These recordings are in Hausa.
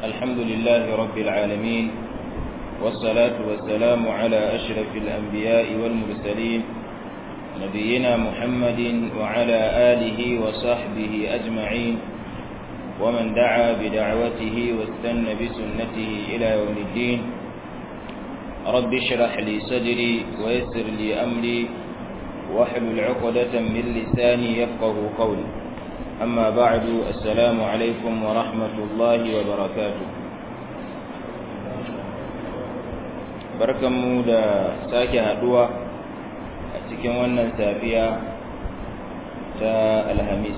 الحمد لله رب العالمين والصلاة والسلام على أشرف الأنبياء والمرسلين نبينا محمد وعلى آله وصحبه أجمعين ومن دعا بدعوته واستنى بسنته إلى يوم الدين رب اشرح لي صدري ويسر لي أمري واحلل عقدة من لساني يفقه قولي أما بعد السلام عليكم ورحمة الله وبركاته barkanmu da sake haduwa a cikin wannan safiya ta alhamis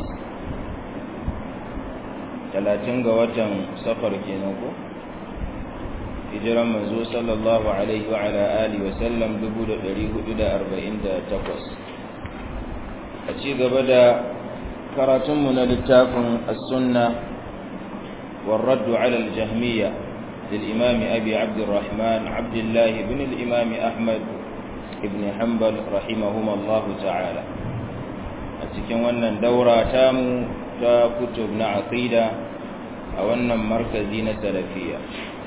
talatin ga watan safar kenan ko hijiran manzo sallallahu alaihi wa ala alihi wa sallam 1448 a ci gaba da karatunmu na littafin as-sunna والرد على الجهمية للإمام أبي عبد الرحمن عبد الله بن الإمام أحمد بن حنبل رحمهما الله تعالى أتكن wannan daura tamu ta kutub na aqida a wannan markazi na salafiya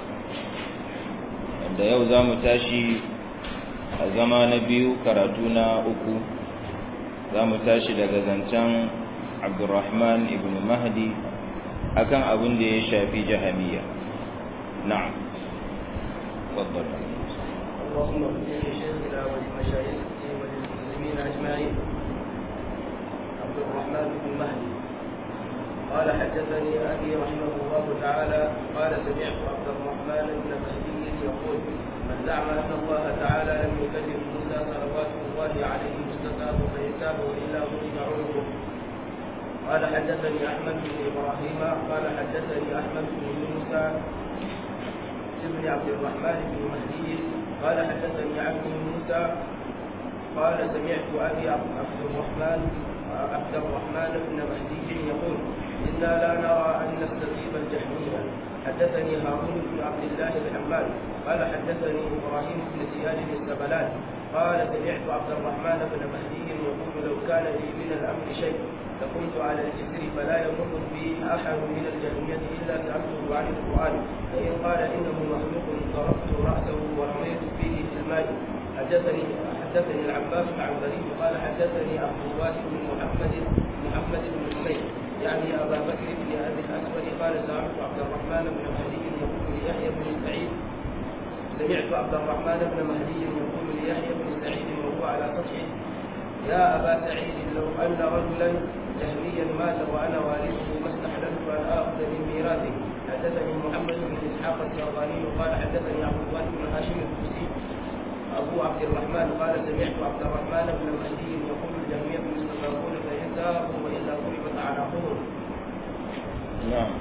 da yau za mu tashi a zama na biyu karatu na uku za mu tashi daga zancen abdurrahman ibn mahdi akan abin da ya shafi jahamiya na'am تفضل اللهم اغفر لشيخنا ولمشايخه وللمسلمين اجمعين عبد الرحمن بن مهدي قال حدثني ابي رحمه الله تعالى قال سمعت عبد الرحمن بن مهدي يقول من زعم ان الله تعالى لم يكلم موسى صلوات الله عليه مستتاب فيتاب والا ضرب عنقه قال حدثني احمد بن ابراهيم قال حدثني احمد بن موسى بن عبد الرحمن بن مهدي قال حدثني عبد موسى قال سمعت ابي عبد الرحمن عبد الرحمن بن مهدي يقول انا لا نرى ان نستجيب الجهميه حدثني هارون بن عبد الله الحمال قال حدثني ابراهيم بن زياد السبلان قال سمعت عبد الرحمن بن مهدي يقول لو كان لي من الامر شيء لكنت على الجسر فلا يمر بي احد من الجهميه الا سالته عن القران فان قال انه مخلوق ضربت راسه ورميت فيه في الماء حدثني حدثني العباس العنبري قال حدثني عبد الواسع بن محمد محمد بن حميد يعني ابا بكر بن ابي الاسود قال سمعت عبد الرحمن بن مهدي يقول ليحيى بن سعيد سمعت عبد الرحمن بن مهدي يقول ليحيى بن سعيد وهو على سطحه يا ابا سعيد لو ان رجلا جهميا مات وانا وارثه ما استحللت ان اخذ من ميراثه حدثني محمد بن اسحاق الشرباني قال حدثني عبد الله بن هاشم الكوسي ابو عبد الرحمن قال سمعت عبد الرحمن بن مهدي يقول الجهميه مستضعفون فان تابوا والا ضربت اعناقهم. نعم.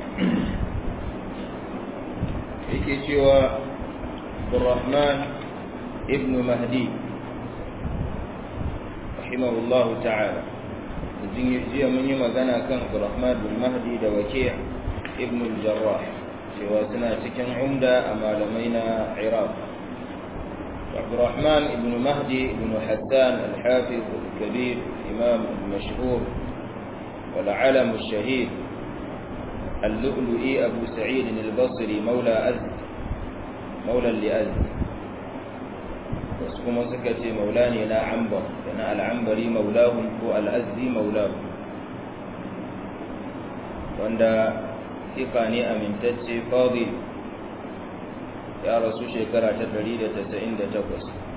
yake cewa Abdurrahman ibn Mahdi rahimahullahu ta'ala jiya mun yi magana kan Abdurrahman bin Mahdi da Waki' ibn al-Jarrah cewa suna cikin umda a malamai na Iraq Abdurrahman ibn Mahdi ibn Hassan al-Hafiz al-Kabir imam al-mashhur والعلم الشهيد اللؤلؤي أبو سعيد البصري مولى أزد مولى لأزد وسكما سكتي مولاني لا عنبر لأن العنبري مولاهم هو الأزدي مولاهم wanda ثقة ne amintacce fadil ya rasu shekara ta 198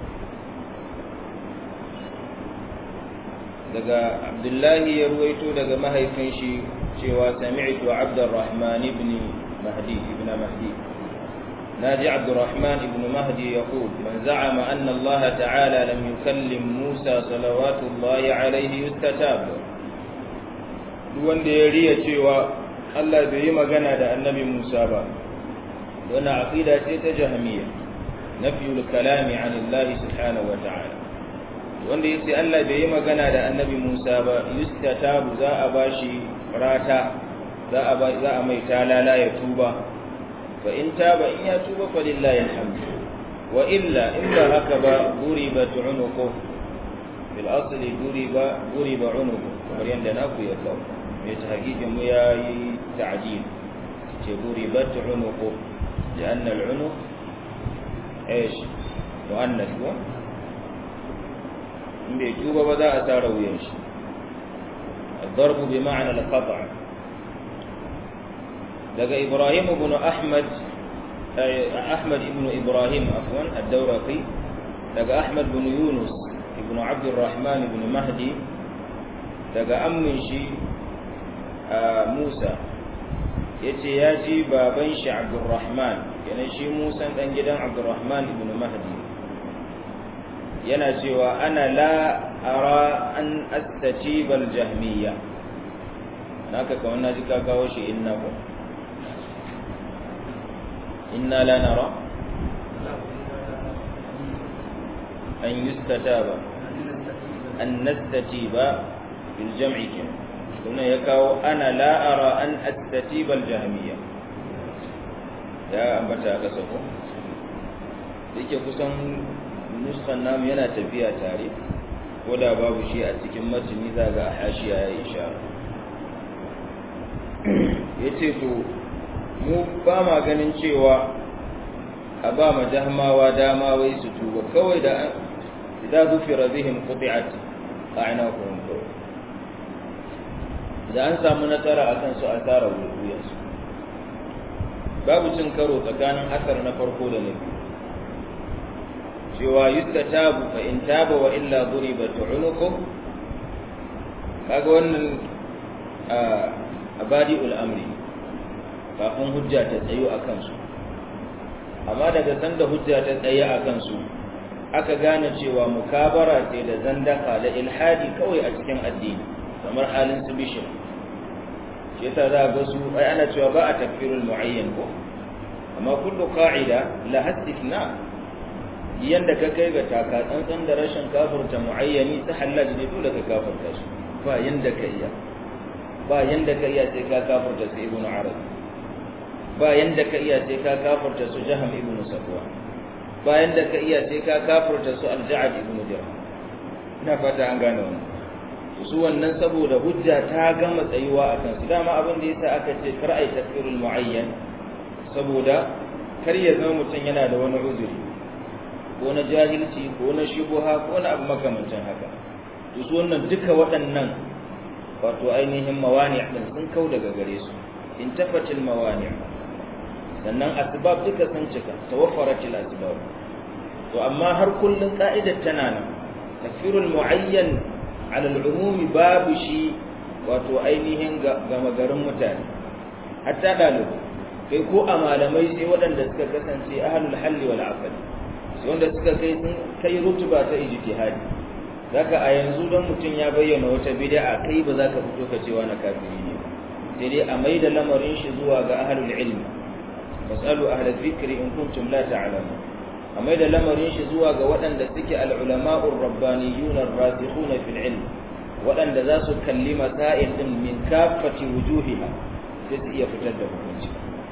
daga abdullahi ya ruwaito daga mahaifin shi cewa sami'tu abdurrahman ibn mahdi ibn mahdi ناجي عبد الرحمن بن مهدي يقول من زعم أن الله تعالى لم يكلم موسى صلوات الله عليه يستتاب wanda ya riya cewa Allah bai yi magana da annabi Musa ba wannan aqida ce ta jahmiya nafyul kalami an Allah subhanahu wa ta'ala wanda yace Allah bai yi magana da annabi Musa ba yustatabu za a bashi rata za a za a mai talala ya tuba fa in taba in ya tuba fa lillahi alhamdu wa illa in ba haka ba duribat unuqu bil asli duriba duriba unuqu kamar yanda naku ya kawo mai tahqiqin mu yayi ta'dil ce duribat unuqu لأن العنق ايش مؤنث ko in bai tuba ba za a tara wuyan shi الضرب بمعنى القطع daga إبراهيم بن أحمد أحمد بن إبراهيم عفوا الدورقي daga أحمد بن يونس بن عبد الرحمن بن مهدي daga ammin shi Musa yace ya ji baban shi Abdurrahman yana shi Musa dan gidan Abdurrahman ibn Mahdi yana cewa ana la ara an astajiba al-jahmiyya naka ka wannan ji ka kawo shi inna ko inna la nara an yustataba an nastatiba bil jam'i kenan kuma ya kawo ana la'ara an astatibal jahmiya ya ambata a ƙasa ko yake kusan nuskan namu yana tafiya tare ko da babu shi a cikin matuni za ga hashiya ya yi sha ya ce to mu ba ma ganin cewa a ba ma jahmawa dama wai su tuba kawai da idan zufira bihim quti'at a'naquhum kawai da an samu nasara a kansu a tara wuyansu babu cin karo tsakanin asar na farko da na biyu cewa yadda tabu fa in taba wa illa duriba tu'unuku kaga wannan a badi'ul amri kafin hujja ta tsayo a kansu amma daga sanda hujja ta tsaye a kansu aka gane cewa mukabara ce da zandaka da ilhadi kawai a cikin addini kamar halin su bishir shi yasa za ga su ai ana cewa ba a tafsirul muayyan ko amma kullu qa'ida la hasithna yanda ka kai ga taka tsantsan da rashin kafirta muayyani ta halal ne dole ka kafirta su ba yanda ka iya ba yanda ka iya sai ka kafirta su ibnu arab ba yanda ka iya sai ka kafirta su jaham ibnu safwa ba yanda ka iya sai ka kafirta su al-ja'd ibnu dirham ina fata an gane wannan su wannan saboda hujja ta gama tsayuwa a kansu dama abin da yasa aka ce kar ai tafsirul muayyan saboda kar ya zama mutum yana da wani uzuri ko na jahilci ko na shubuha ko na abu makamancin haka to su wannan duka waɗannan wato ainihin mawani din sun kau daga gare su in tafatil mawani sannan asbab duka sun cika tawaffaratil asbab to amma har kullun ka'idar tana nan tafsirul muayyan ala al'umumi babu shi wato ainihin gama garin mutane hatta ɗalibu kai ko a malamai sai waɗanda suka kasance ahlul halli wal aqli sai wanda suka kai sun kai rutuba ta ijtihadi zaka a yanzu don mutum ya bayyana wata bid'a kai ba za ka fito ka cewa na kafiri ne ba sai dai a maida lamarin shi zuwa ga ahlul ilmi fasalu ahlal dhikri in kuntum la ta'lamun a maida lamarin shi zuwa ga waɗanda suke al-ulama'ur rabbaniyun ar-rasikhun fil ilm waɗanda za su kalli masail din min kafati wujuhiha sai su iya fitar da hukunci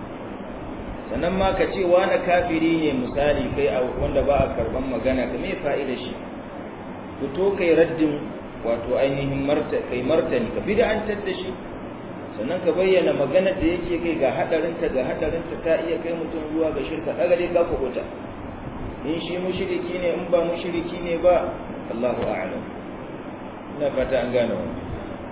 sannan ma ka ce wani kafiri ne misali kai wanda ba a karban magana ka me fa'ida shi fito kai raddin wato ainihin kai martani ka bid'antar da shi sannan ka bayyana magana da yake kai ga hadarinta ga hadarinta ta iya kai mutum zuwa ga shirka daga dai ka kubuta in shi mushriki ne in ba mushriki ne ba Allahu a'lam ina fata an gane wannan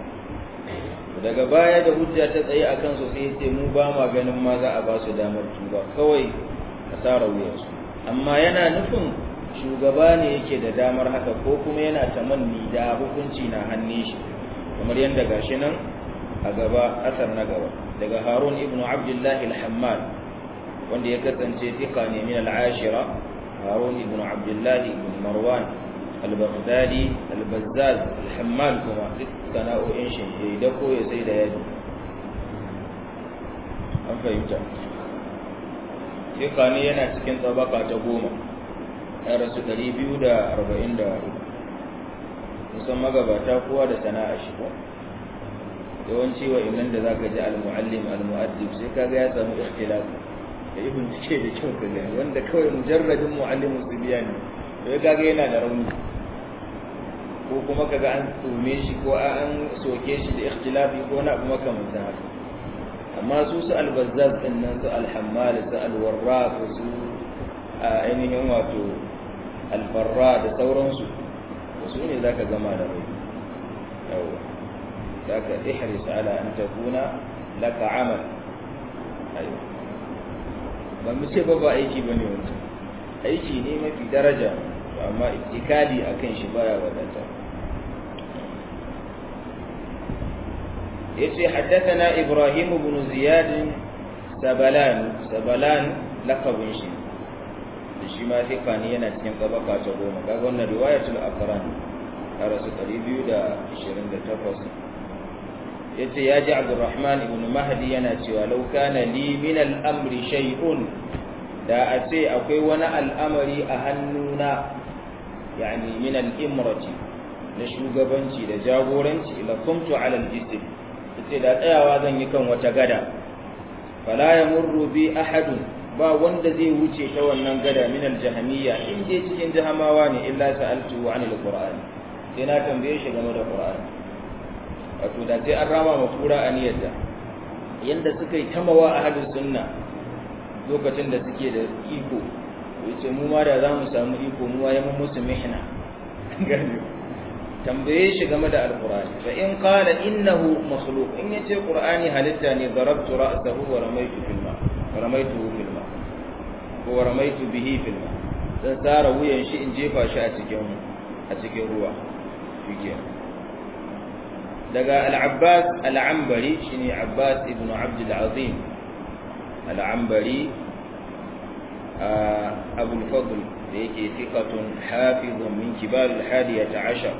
daga baya da hujja ta tsaye akan su sai ce mu ba ma ganin ma za a ba su damar tuba kawai asara wuyansu amma yana nufin shugaba ne yake da damar haka ko kuma yana tamanni da hukunci na hannun shi kamar yadda gashi nan a gaba asar na gaba daga harun ibn abdullahi al-hammal wanda ya kasance tika ne min al-ashira harun ibn abdullahi ibn marwan al-baghdadi al-bazzaz al-hammal kuma duk sana'o'in shi ya da ko ya sai da yaji an fahimta tika ne yana cikin tsabaka ta goma ya rasu 244 musan magabata kowa da sana'a shi ko yawanci wa inan da zaka ji al-muallim al-mu'addib sai kaga ya samu ikhtilaf da yi bincike da kyau ka gani wanda kawai mujarradin muallimin su biya ne to ya kaga yana da rauni ko kuma kaga an tsume shi ko an soke shi da ikhtilafi ko na abu makamantan haka amma su su albazzaz din nan su alhammal su alwarraq su ainihin wato alfarra da sauransu su ne zaka gama da rai yawa zaka ihris ala an takuna laka amal ayo ba mu ce ba ba aiki bane wancan aiki ne mafi daraja amma ittikali akan shi baya wadata yace haddathana ibrahim ibn ziyad sabalan sabalan laqabin shi shi ma thiqa ne yana cikin tabaka ta goma kaga wannan riwayatul aqran rasu 228 yace ya ji abdurrahman ibn mahdi yana cewa law kana li min al-amri shay'un da a ce akwai wani al'amari a hannuna yani min al-imrati na shugabanci da jagoranci la kuntu ala al-jism yace da tsayawa zan yi kan wata gada fala yamurru bi ahadun ba wanda zai wuce ta wannan gada min al-jahmiyya in je cikin jahamawa ne illa sa'altu an al-qur'an sai na tambaye shi game da qur'ani wato da sai an rama ma kura aniyarta yanda suka yi tamawa a hadin sunna lokacin da suke da iko yace mu ma da za mu samu iko mu ya mu musu mihna gani tambaye shi game da alqur'ani fa in qala innahu makhluq in yace qur'ani halitta ne darabtu ra'sahu wa ramaytu fil ma ramaytuhu fil ma ko ramaytu bihi fil ma dan tsara wuyan shi in jefa shi a cikin a cikin ruwa shikenan daga al-abbas al-ambari shine abbas ibn abd al-azim al-ambari abu al-fadl da yake thiqatun hafizun min kibar al-hadiyah ashar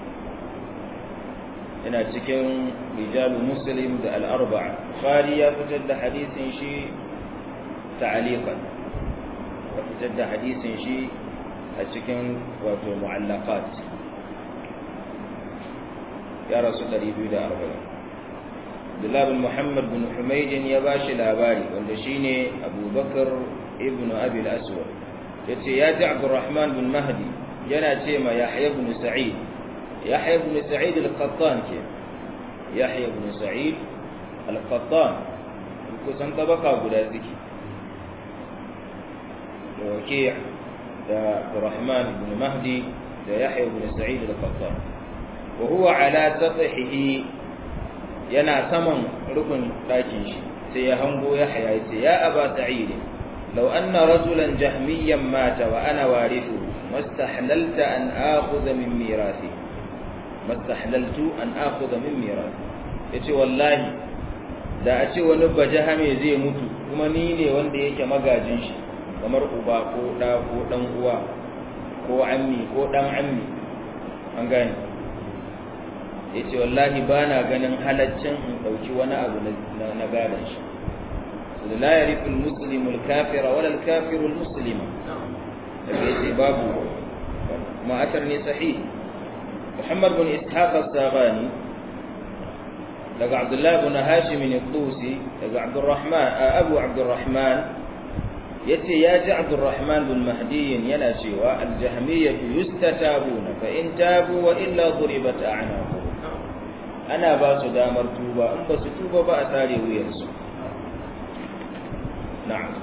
yana cikin rijalu muslim da al-arba'a bukhari ya fitar da hadisin shi ta'aliqan ya fitar da hadisin shi a cikin wato mu'allaqat ya rasu 240 Abdullah bin Muhammad bin Humayd ya bashi labari wanda shine Abu Bakar ibn Abi al-Aswad yace ya ji Abdurrahman bin Mahdi yana ce ma Yahya ibn Sa'id Yahya ibn Sa'id al-Qattan ke Yahya ibn Sa'id al-Qattan kusan tabaka guda suke da Waki' da Abdurrahman ibn Mahdi da Yahya ibn Sa'id al-Qattan wa huwa ala sathihi yana saman rukun dakin shi sai ya hango ya haya yace ya aba sa'id law anna rajulan jahmiyan mata wa ana warithu mastahlalta an akhudha min mirathi mastahlaltu an akhudha min mirathi yace wallahi da a ce wani bajahame zai mutu kuma ni ne wanda yake magajin shi kamar uba ko da ko dan uwa ko ammi ko dan ammi an gane ya ce wallahi ba na ganin halaccin in ɗauki wani abu na gadon shi da la ya rifin musulmul kafira wala kafirul musulma daga ya ce babu ma'atar ne sahi muhammad bin ishaq as-sabani daga abdullahi bin hashim ne qusi daga abdurrahman abu abdurrahman yace ya ji abdurrahman bin mahdi yana cewa al-jahmiyyah yustatabuna fa in tabu wa illa duribat a'naquhum ana ba su damar tuba in ba su tuba ba a tsare wuyarsu na'am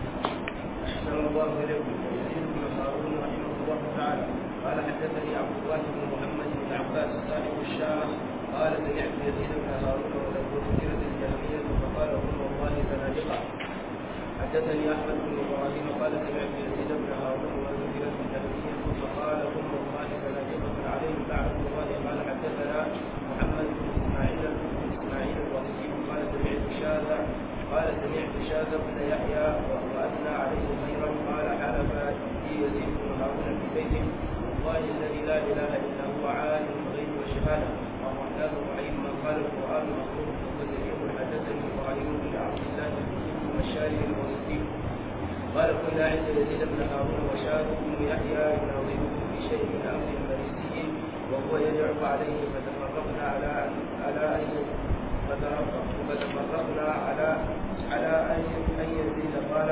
قال حدثني عبد الله بن محمد بن عباس صاحب الشام قال سمعت يزيد بن هارون وله ذكرت الجهمية فقال قل والله زنادقة حدثني احمد بن ابراهيم قال سمعت يزيد بن هارون وذكرت الجهمية فقال قل والله زنادقة عليهم لعنة الله قال حدثنا محمد بن اسماعيل بن اسماعيل الوصي قال سمعت شاذا قال سمعت شاذ بن يحيى واثنى عليه خيرا قال حلف لي يزيد بن هارون في بيته والله الذي لا اله الا هو عالم الغيب والشهاده الرحمن الرحيم من قال القران مخلوق فكذب حدثني ابراهيم بن عبد الله بن الشاري الوصي قال كنا عند يزيد بن هارون وشاذ بن يحيى يناظره في شيء من امر المريسي وهو يدعو عليه فتفرقنا على على ان فتفرقنا على على ان ان يزيد قال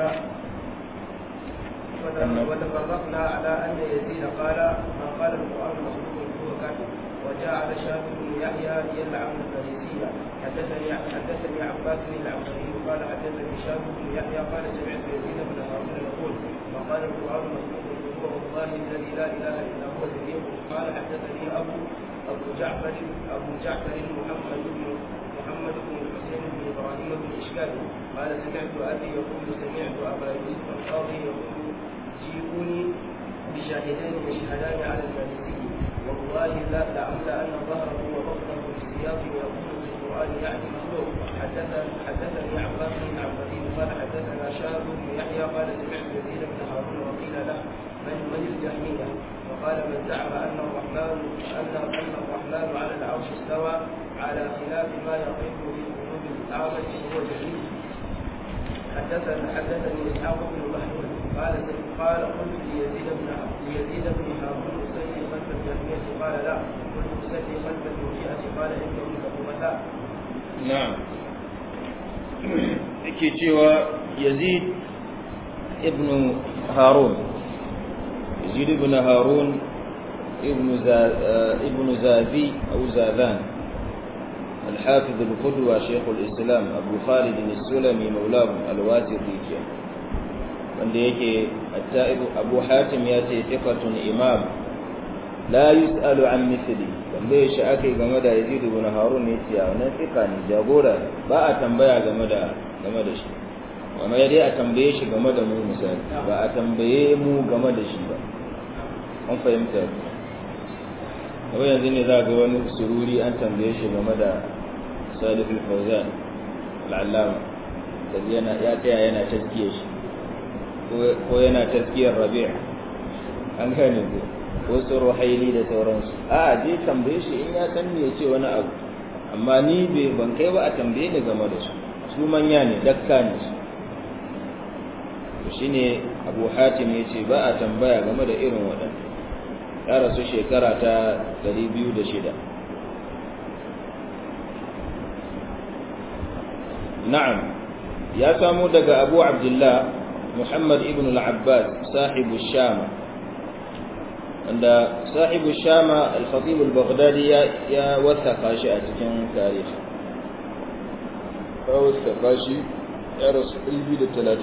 وتفرقنا على ان يزيد قال من قال القران مخلوق هو كافر وجعل شاب بن يحيى يلعب الفريسية حدثني حدثني عباس بن العنبري قال حدثني شاب بن يحيى قال سمعت يزيد بن هارون يقول وقال القرآن مخلوق هو والله الذي لا إله إلا هو صديق قال حدثني أبو أبو جعفر أبو جعفر محمد بن محمد بن الحسين بن إبراهيم بن إشكال قال سمعت أبي يقول سمعت أبا يوسف القاضي يقول جيئوني بشاهدين يشهدان على الفارسي والله لا لعل أن ظهره وبطنه بالسياق يقول في القرآن يعني مخلوق حدثني حدثني عباس بن عبدين قال حدثنا شهاب بن يحيى قال سمعت يزيد بن هارون وقيل له من من الجهمية وقال من زعم أن الرحمن أن أن الرحمن على العرش استوى على خلاف ما يقف في قلوب الأعمش هو جهمي حدثني حدثني اسحاق بن محمود قال قال قلت ليزيد بن ليزيد بن هارون اصلي خلف الجهمية قال لا قلت اصلي خلف المرجئة قال انهم كفرتا na'am yake cewa yazid ibn harun yazid ibn harun ibn ibn zabi aw zadan الحافظ القدوة شيخ الإسلام أبو خالد السلمي مولاه الواسطي wanda yake abu hatim ya ce thiqatun imam la yus'alu an mithli tambaye shi akai game da Yazid ibn Harun ne ce wannan thiqa ne jagora ba a tambaya game da game da shi amma dai a tambaye shi game da mu misali ba a tambaye mu game da shi ba an fahimta ko yanzu ne za ga wani sururi an tambaye shi game da Salih al-Fawzan al-Allama yana ya tsaya yana taskiye shi ko yana taskiyar rabi' an gane ko wasu ruhaili da sauransu a je tambaye shi in ya san me yace wani abu amma ni bai ban kai ba a tambaye ni game da su su manya ne dakka ne su to shine Abu Hatim yace ba a tambaya game da irin waɗannan ya rasu shekara ta 206 na'am ya samu daga Abu Abdullah محمد ابن العباس صاحب الشام عند صاحب الشام الخطيب البغدادي يا وثق شيء cikin تاريخ وثق شيء يا رسول الله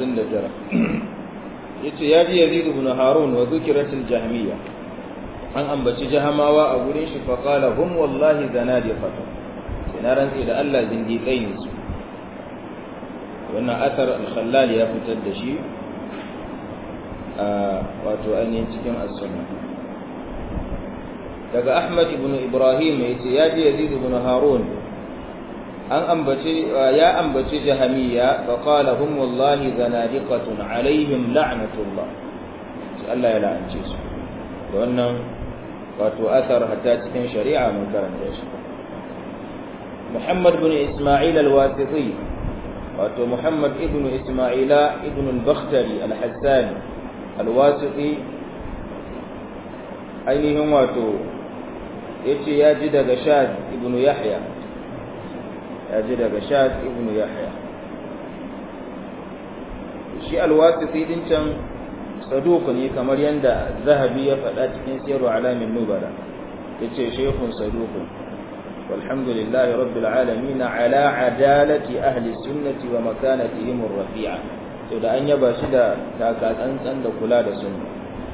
39 yace ya ji Yazid ibn Harun wa dhikrat al-Jahmiyya an ambaci jahamawa a gurin shi fa qala hum wallahi zanadiqatu sai na rantsi da Allah zindiƙai ne su wannan athar al-Khallal ya fitar da shi wato ainihin cikin as-sunna daga Ahmad ibn Ibrahim yace ya ji Yazid ibn Harun an ambace ya ambace jahamiya fa qala hum wallahi zanadiqatun alaihim la'natullah sai Allah ya la'ance su wannan wato athar hatta cikin shari'a mun karanta shi Muhammad ibn Isma'il al-Wasiti wato Muhammad ibn Isma'ila ibn al-Bakhtari al-Hassani alwasiƙi ainihin wato ya ce ya ji daga shad ibn yahya ya ji daga shad ibn yahya shi alwasiƙi din can saduku ne kamar yadda zahabi ya faɗa cikin siyarwa alamin nubala ya ce shekun saduku walhamdulillahi rabbil alamin ala adalati ahli sunnati wa makanatihim rafi'a to da an yaba shi da taka tsantsan da kula da sunna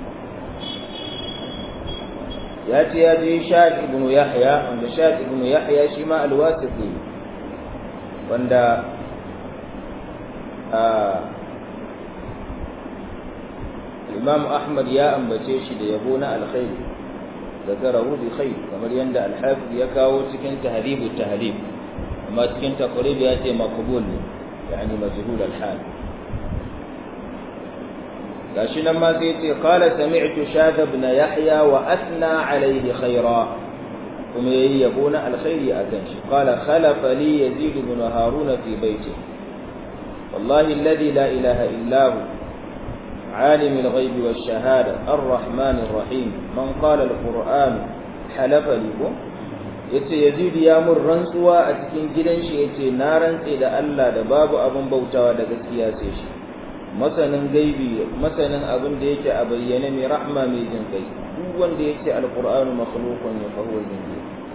ya ce ya je shad ibn yahya wanda shad ibn yahya shi ma alwasiti wanda imam ahmad ya ambace shi da yabo na alkhairi zakarahu bi khair kamar yanda al-hafiz ya kawo cikin tahdhib at-tahdhib amma cikin taqrib ya ce maqbul ne yani majhul al-hal gashi nan ma sai ce qala sami'tu shad ibn yahya wa athna alayhi khaira kuma yayi yabo na alkhairi akan shi qala khalafa li yazid ibn harun fi baiti wallahi alladhi la ilaha illa hu عالم الغيب والشهادة الرحمن الرحيم من قال القرآن حلف لكم yace Yazid ya mun rantsuwa a cikin gidan shi yace na rantse da Allah da babu abin bautawa da gaskiya sai shi masanin gaibi masanin abin da yake a bayyane mai rahma mai jin kai duk wanda yace alqur'anu makhluqun ya fa huwa jinni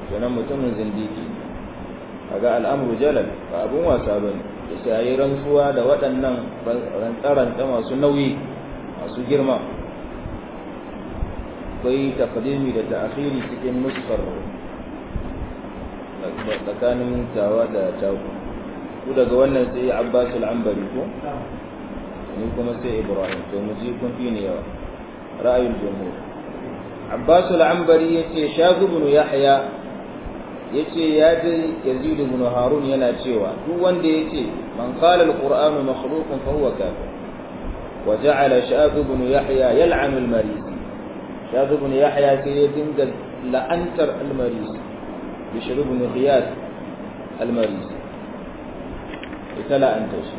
kenan mutumin zindiki kaga al'amru jalal ba abun wasa bane yace ayi rantsuwa da waɗannan rantsaranta masu nauyi masu girma akwai taqdimi da ta'khiri cikin nuskar tsakanin tawa da taku ku daga wannan sai Abbas al-Ambari ko ni kuma sai Ibrahim to mu ji kun fi ne yawa ra'ayul jumhur Abbas al-Ambari yace Shaz ibn Yahya yace ya ji Yazid ibn Harun yana cewa duk wanda yace man qala al-Qur'anu makhluqun fa huwa kafir wa ja'ala Shaz ibn Yahya yal'anu al-Marisi Shaz ibn Yahya sai ya dinga la'antar al-Marisi Bishr ibn Qiyas al-Marisi ita la'anta shi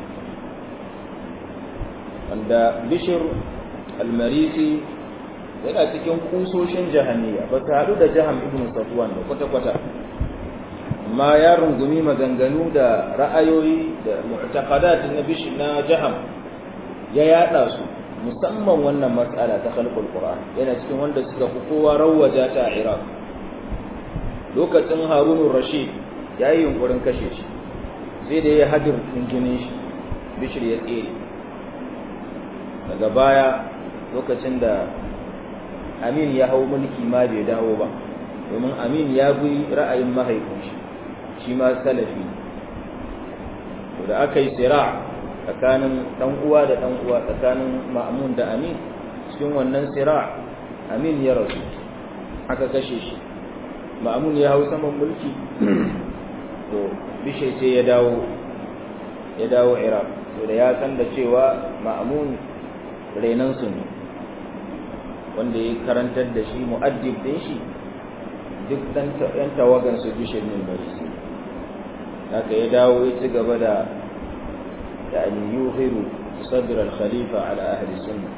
wanda Bishr al-Marisi yana cikin kusoshin jahaniya ba ta haɗu da jaham ibn Safwan da kwata-kwata amma ya rungumi maganganu da ra'ayoyi da mu'taqadat na bish na jaham ya yada su musamman wannan mas'ala ta khalqul qur'an yana cikin wanda suka fi kowa rawaja ta a iraq lokacin harun rashid ya yi yunkurin kashe shi sai da ya hadir jinin shi bishir ya tsere daga baya lokacin da amin ya hau mulki ma bai dawo ba domin amin ya bi ra'ayin mahaifin shi shi ma salafi to da aka yi sira tsakanin dan uwa da dan uwa tsakanin ma'mun da amin cikin wannan sira amin ya rasu aka kashe shi ma'mun ya hau saman mulki to bishe ce ya dawo ya dawo iraq to da ya san da cewa ma'mun renan su ne wanda ya karantar da shi mu'addib din shi duk dan yan tawagan su bishe ne marisi haka ya dawo ya ci gaba da يعني يوهر صدر الخليفة على أهل السنة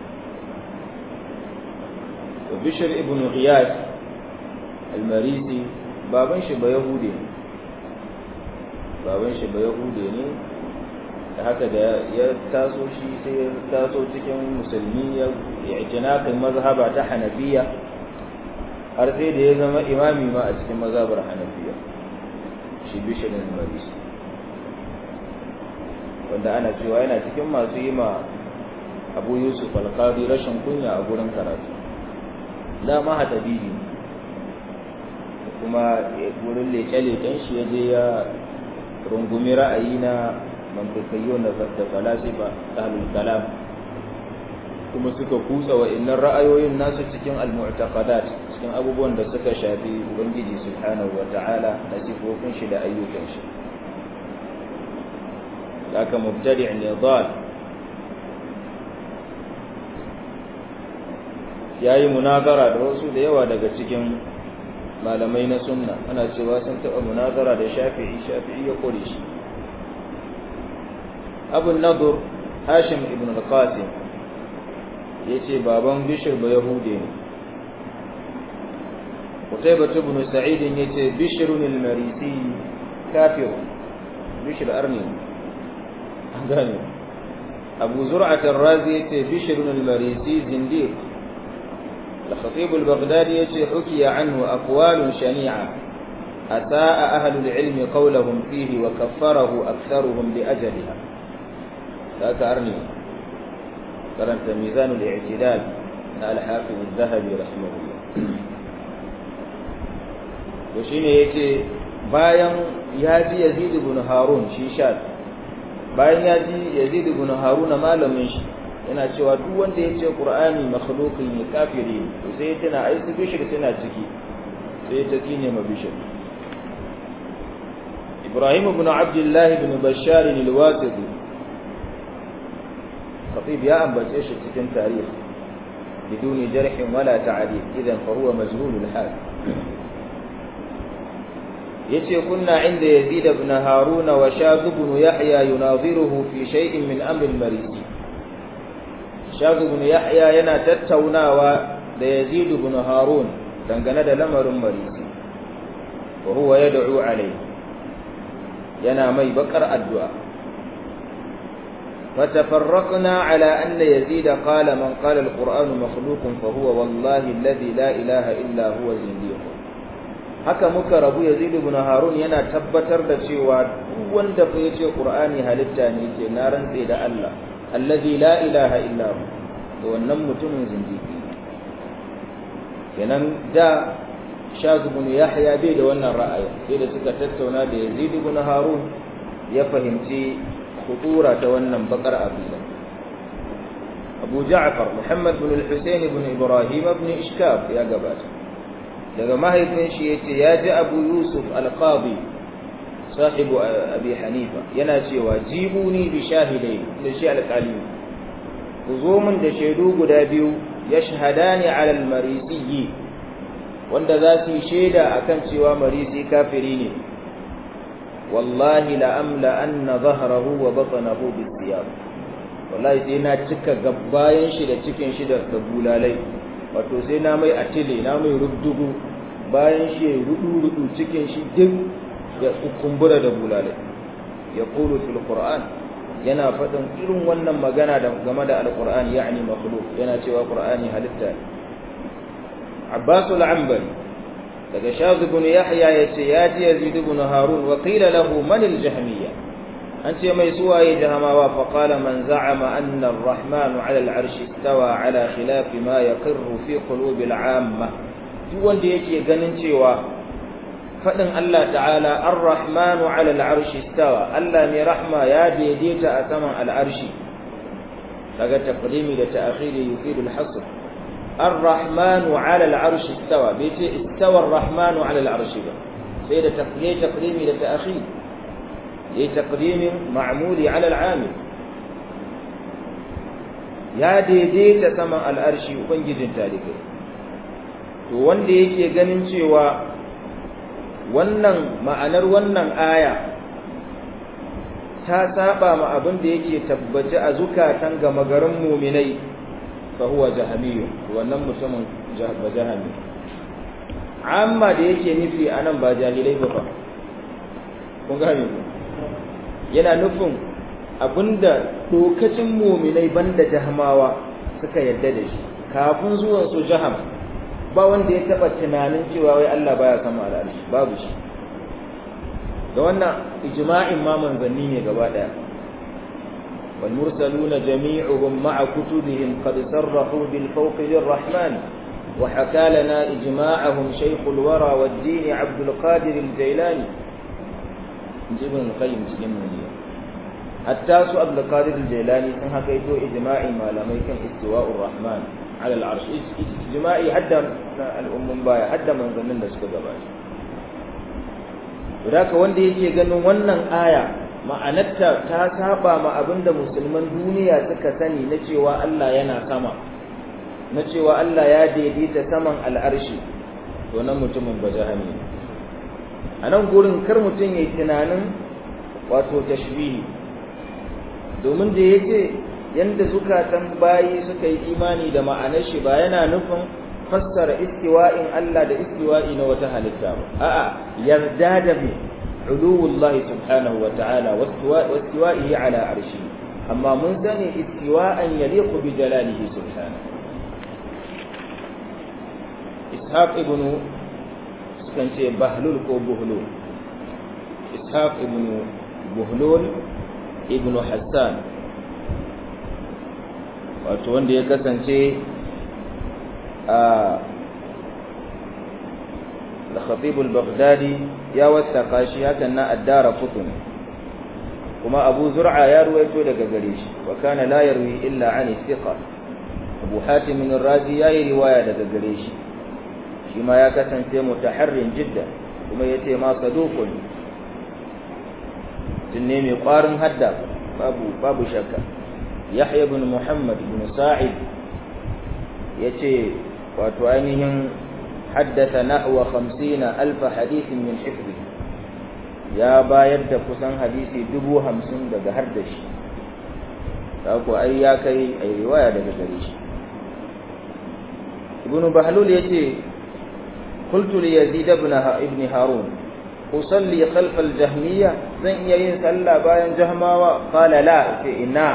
وبشر ابن غياث المريسي بابن شبه يهودي بابن شبه يهودي ne da haka da ya taso shi sai ya taso cikin musulmi ya ijtinakin mazhaba ta hanafiya har sai da ya zama imami ma a cikin mazhabar hanafiya shi bishirin marisi wanda ana cewa yana cikin masu yi ma abu yusuf alkadi rashin kunya a gurin karatu dama hatabibi kuma wurin leke-leken shi ya je ya rungumi ra'ayi na mantakayyo na da falasifa ahlul kalam kuma suka kutsa wa innan ra'ayoyin nasu cikin al-mu'taqadat cikin abubuwan da suka shafi ubangiji subhanahu wa ta'ala na sifofin shi da ayyukan shi ذاك مبتدع ضال yayi munazara da wasu da yawa daga cikin malamai na sunna ana cewa sun taɓa munazara da shafi'i shafi'i ya kore shi abu nadur hashim ibn al-qasim ya ce baban bishir ba yahude ne kutaibatu ibn sa'id ya ce bishirun al-marisi kafir bishir arni gane abu zur'at ar-razi yace bishr al-marisi zindiq al-khatib al-baghdadi yace hukiya anhu aqwal shani'a ataa ahlu al-ilm qawluhum fihi wa kaffarahu aktharuhum li ajliha ذاك أرني قرنت ميزان الاعتدال الحافظ الذهبي رحمه الله وشين يتي bayan ya ji Yazid ibn Harun shi sha bayan ya ji Yazid ibn Haruna malamin shi yana cewa duk wanda ya ce Qur'ani makhluqin ne kafiri to sai tana ai su bishir suna ciki sai ta tsine ma bishir Ibrahim ibn Abdullah ibn Bashar al-Wasiti khatib ya ambace shi cikin tarihi بدون جرح ولا تعديل إذا فهو مجهول الحال yace kunna inda yazid ibn harun wa shaz ibn yahya yunaziruhu fi shay'in min amr al-marisi shaz ibn yahya yana tattaunawa da yazid ibn harun dangane da lamarin marisi wa huwa yad'u alayhi yana mai bakar addu'a فتفرقنا على أن يزيد قال من قال القرآن مخلوق فهو والله الذي لا إله إلا هو زنديق haka muka rabu yazid ibn harun yana tabbatar da cewa duk wanda fa yace qur'ani halitta ne ce na rantse da Allah allazi la ilaha illa hu to wannan mutumin zindiki kenan da shaz ibn yahya bai da wannan ra'ayi sai da suka tattauna da yazid ibn harun ya fahimci khutura ta wannan bakar abida abu ja'far muhammad ibn al-husayn ibn ibrahim ibn ishkab ya gabata daga mahaifin shi yace ya ji abu yusuf al-qadi sahibu abi hanifa yana cewa jibuni bi shahidai da shi alƙali ku zo min da shaidu guda biyu yashhadani ala al-marisi wanda za su yi shaida akan cewa marisi kafiri ne wallahi la amla anna dhahrahu wa batnahu bisiyab wallahi sai na cika gabayan shi da cikin shi da bulalai wato sai na mai atile na mai rubdugu bayan shi ya rudu rudu cikin shi duk ya kumbura da bulalai ya qulu fil qur'an yana faɗin irin wannan magana da game da alqur'ani yani makhluq yana cewa qur'ani halitta Abbas al-Anbari daga Shaz ibn Yahya yace ya ji Yazid ibn Harun wa qila lahu man al-Jahmiyya an ce mai suwaye jahamawa fa qala man za'ama anna ar-rahman 'ala al-'arshi istawa 'ala khilafi ma yaqirru fi qulubi al-'amma duk wanda yake ganin cewa fadin Allah ta'ala ar-rahmanu 'ala al-'arshi istawa Allah mai rahma ya daidaita a saman al-'arshi daga taqdimi da ta'khiri yufidu al-hasr ar-rahmanu 'ala al-'arshi istawa bai ce istawa ar-rahmanu 'ala al-'arshi ba sai da taqdimi taqdimi da ta'khiri لتقديم معمول على العامل ya daidaita saman al'arshi ubangijin talibai to wanda yake ganin cewa wannan ma'anar wannan aya ta saba ma abin da yake tabbaci a zukatan gama garin muminai fa huwa jahamiyu wannan mutumin ba jahami amma da yake nufi anan ba jahilai ba fa kun gane ku yana nufin abinda dokacin muminai banda jahamawa suka yadda da shi kafin zuwan su jaham ba wanda ya taba tunanin cewa wai Allah baya sama al'arshi babu shi da wannan ijma'in ma manzanni ne gaba daya wal mursaluna jami'uhum ma'a kutubihim qad sarrahu bil fawqi lirrahman wa haka lana ijma'ahum shaykhul wara wad-din Abdul Qadir al-Jailani ibn qayyim cikin muniya hatta su abdul qadir al-jilani sun haka ito ijma'i malamai kan istiwa'ur rahman ala al-arsh ijma'i hadda al-ummun baya hadda manzannin da suka gabata Daka wanda yake ganin wannan aya ma'anarta ta saba ma abinda musulman duniya suka sani na cewa Allah yana sama na cewa Allah ya daidaita saman al'arshi to nan mutumin bajahami ne a nan gurin kar mutum ya yi tunanin wato tashbihi domin da ya ce yadda zukatan bayi suka yi imani da ma'anar shi ba yana nufin fassara istiwa'in Allah da istiwa'i na wata halitta ba a'a yarda da bi uluwullah subhanahu wa ta'ala wastiwa'ihi ala arshi amma mun sani istiwa'an yaliqu bi jalalihi subhanahu ishaq ibn sukan ce bahlul ko buhlul ishaq ibn buhlul ibn hassan wato wanda ya kasance a da khatibul baghdadi ya wasaka shi hakan na addara kutun kuma abu zur'a ya ruwaito daga gare shi wa kana la yarwi illa an thiqa abu hatim min razi yayi riwaya daga gare shi shi ma ya kasance mutaharrin jidda kuma yace ma saduqun tunne mai kwarin hadda babu babu shakka yahya ibn muhammad ibn sa'id yace wato ainihin haddatha nahwa 50 alf hadith min hifzi ya bayar da kusan hadisi dubu hamsin daga har da shi ko ai ya kai ai riwaya daga gare shi ibn bahlul yace قلت ليزيد بن ابن هارون أصلي خلف الجهمية زن يين صلى باين جهما قال لا إنا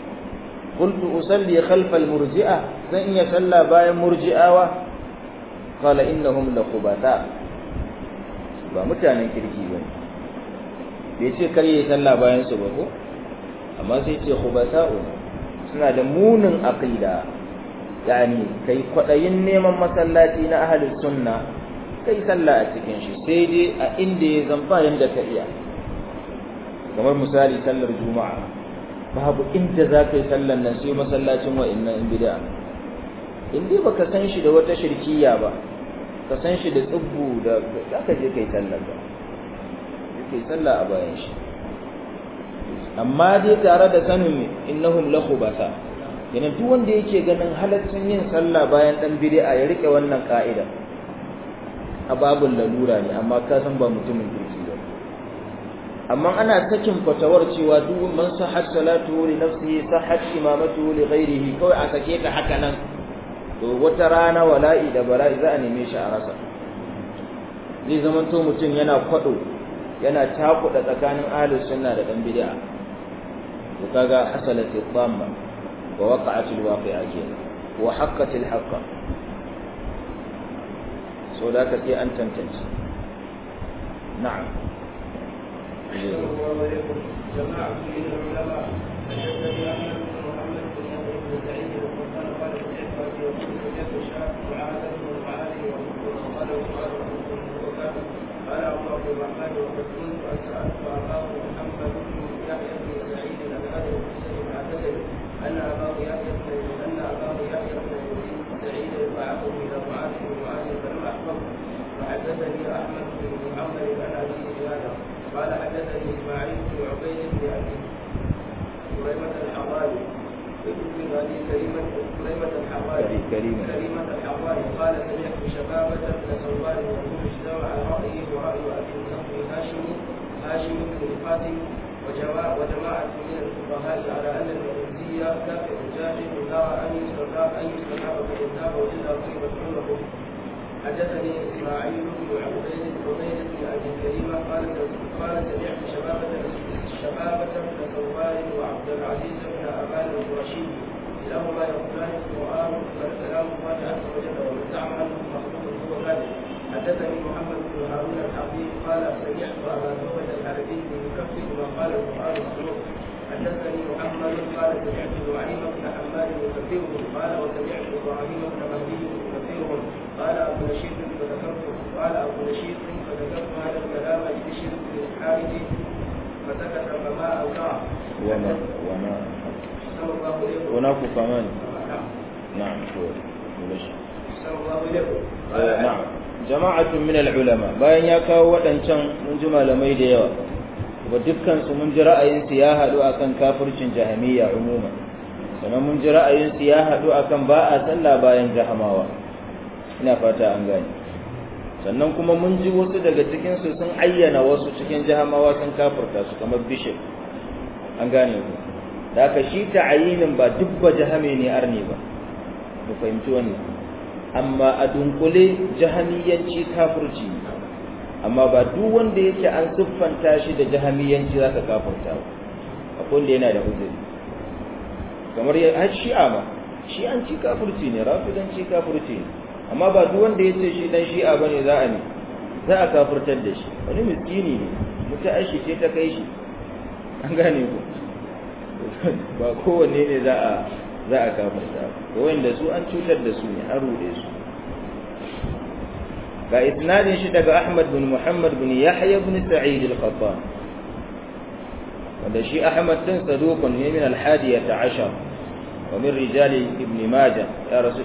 قلت أصلي خلف المرجئة زن يصلى باين مرجئة qala innahum la khubata ba mutanen kirki ba bai ce kar yi sallah bayan su ba ko amma sai ce khubata'u suna da munin aqida yani kai kwadayin neman masallaci na ahlus sunna kai sallah a cikin shi sai dai a inda ya zamba yanda ka iya kamar misali sallar juma'a babu inda za ka yi sallar nan sai masallacin wa'annan in bid'a in dai baka san shi da wata shirkiya ba ka san shi da tsubbu da za ka je kai sallar ba kai sallah a bayan shi amma dai tare da sanin innahum la khubasa yana duk wanda yake ganin halaccin yin sallah bayan dan bid'a ya rike wannan ka'ida a babul lalura ne amma ka san ba mutumin kirki ba amma ana sakin fatawar cewa duk man sahhat salatu li nafsihi sahhat imamatu li ghairihi kawai a sake ta haka nan to wata rana wala'i da bala'i za a neme shi a rasa zai zama to mutum yana kwado yana takuda tsakanin ahlus sunna da dan bid'a to kaga hasalat al-dhamma wa waqa'at al-waqi'a kenan wa haqqat al-haqqa so da ka sai an tantance na'am جماعة من العلماء حدثني أحمد بن محمد بن يحيى بن سعيد وقال قال سمعت أبي يقول سمعت الشاب معاذ بن معاذ وقال وقال وكان قال أبو عبد الرحمن وقد كنت أسألت أباه محمد بن يحيى بن سعيد عن هذا الحسن المعتزل أن أباه يحيى بن أن أباه يحيى بن يزيد سعيد بعثه إلى معاذ بن معاذ فلم أحفظه وحدثني أحمد بن محمد عن أبيه بهذا قال حدثني إسماعيل بن عبيد بن أبي كريمة الحراري ابن أبي كريمة كريمة الحراري كريمة كريمة الحراري قال سمعت شبابة بن سواد يقول اجتمع رأيي ورأي أبي النصر هاشم هاشم بن القاسم وجماعة وجماعة من الفقهاء على أن المغزي كافر جاهل لا أن يستتاب أن يستتاب فإن وجد طيبة عنده حدثني اسماعيل بن عبيد عبيد بن ابي كريمه قال قال سمعت شبابة شبابة بن ثوبان وعبد العزيز بن ابان القرشي كلاهما يقولان القران كلام الله عز وجل ومن زعم انه مخلوق هو كاذب حدثني محمد بن هارون الحبيب قال سمعت ابا ثوبة الحربي يكفر ما قال القران مخلوق حدثني محمد قال سمعت نعيم بن حماد يكفره قال وسمعت ابراهيم بن مهدي يكفرهم قال ابو نشيط فذكرت قال ابو نشيط فذكرت هذا الكلام لبشر بن الحارث فسكت فما اوقع وما وما صلى الله عليه هناك كمان نعم نعم هو ماشي صلى الله عليه Eh, na'am jama'atun min al-ulama bayan ya kawo waɗancan mun ji malamai da yawa kuma dukkan su mun ji ra'ayin su ya haɗu akan kafircin jahamiyya umuma sannan mun ji ra'ayin su ya haɗu akan ba a sallah bayan jahamawa ina fata an gane sannan kuma mun ji wasu daga cikin su sun ayyana wasu cikin jahamawa sun kafirta su kamar bishop an gane ku da aka shi ta'ayinin ba duk ba jahame ne arni ba mu fahimci wannan amma a dunkule jahamiyanci kafirci ne amma ba duk wanda yake an siffanta shi da jahamiyanci zaka kafirta ba akwai wanda yana da uzuri kamar ya har shi'a ma shi'anci kafirci ne rafidanci kafirci ne amma ba duk wanda yace shi dan shi'a bane za a ne za a kafirtar da shi wani miskini ne muta aishi ce ta kai shi an gane ku ba kowanne ne za a za a kafirta ba wanda su an cutar da su ne an rude su ga isnadin shi daga Ahmad bin Muhammad bin Yahya bin Sa'id al-Qattan wanda shi Ahmad din saduqun ne min al-hadiyata ashar wa min rijal ibn Majah ya rasu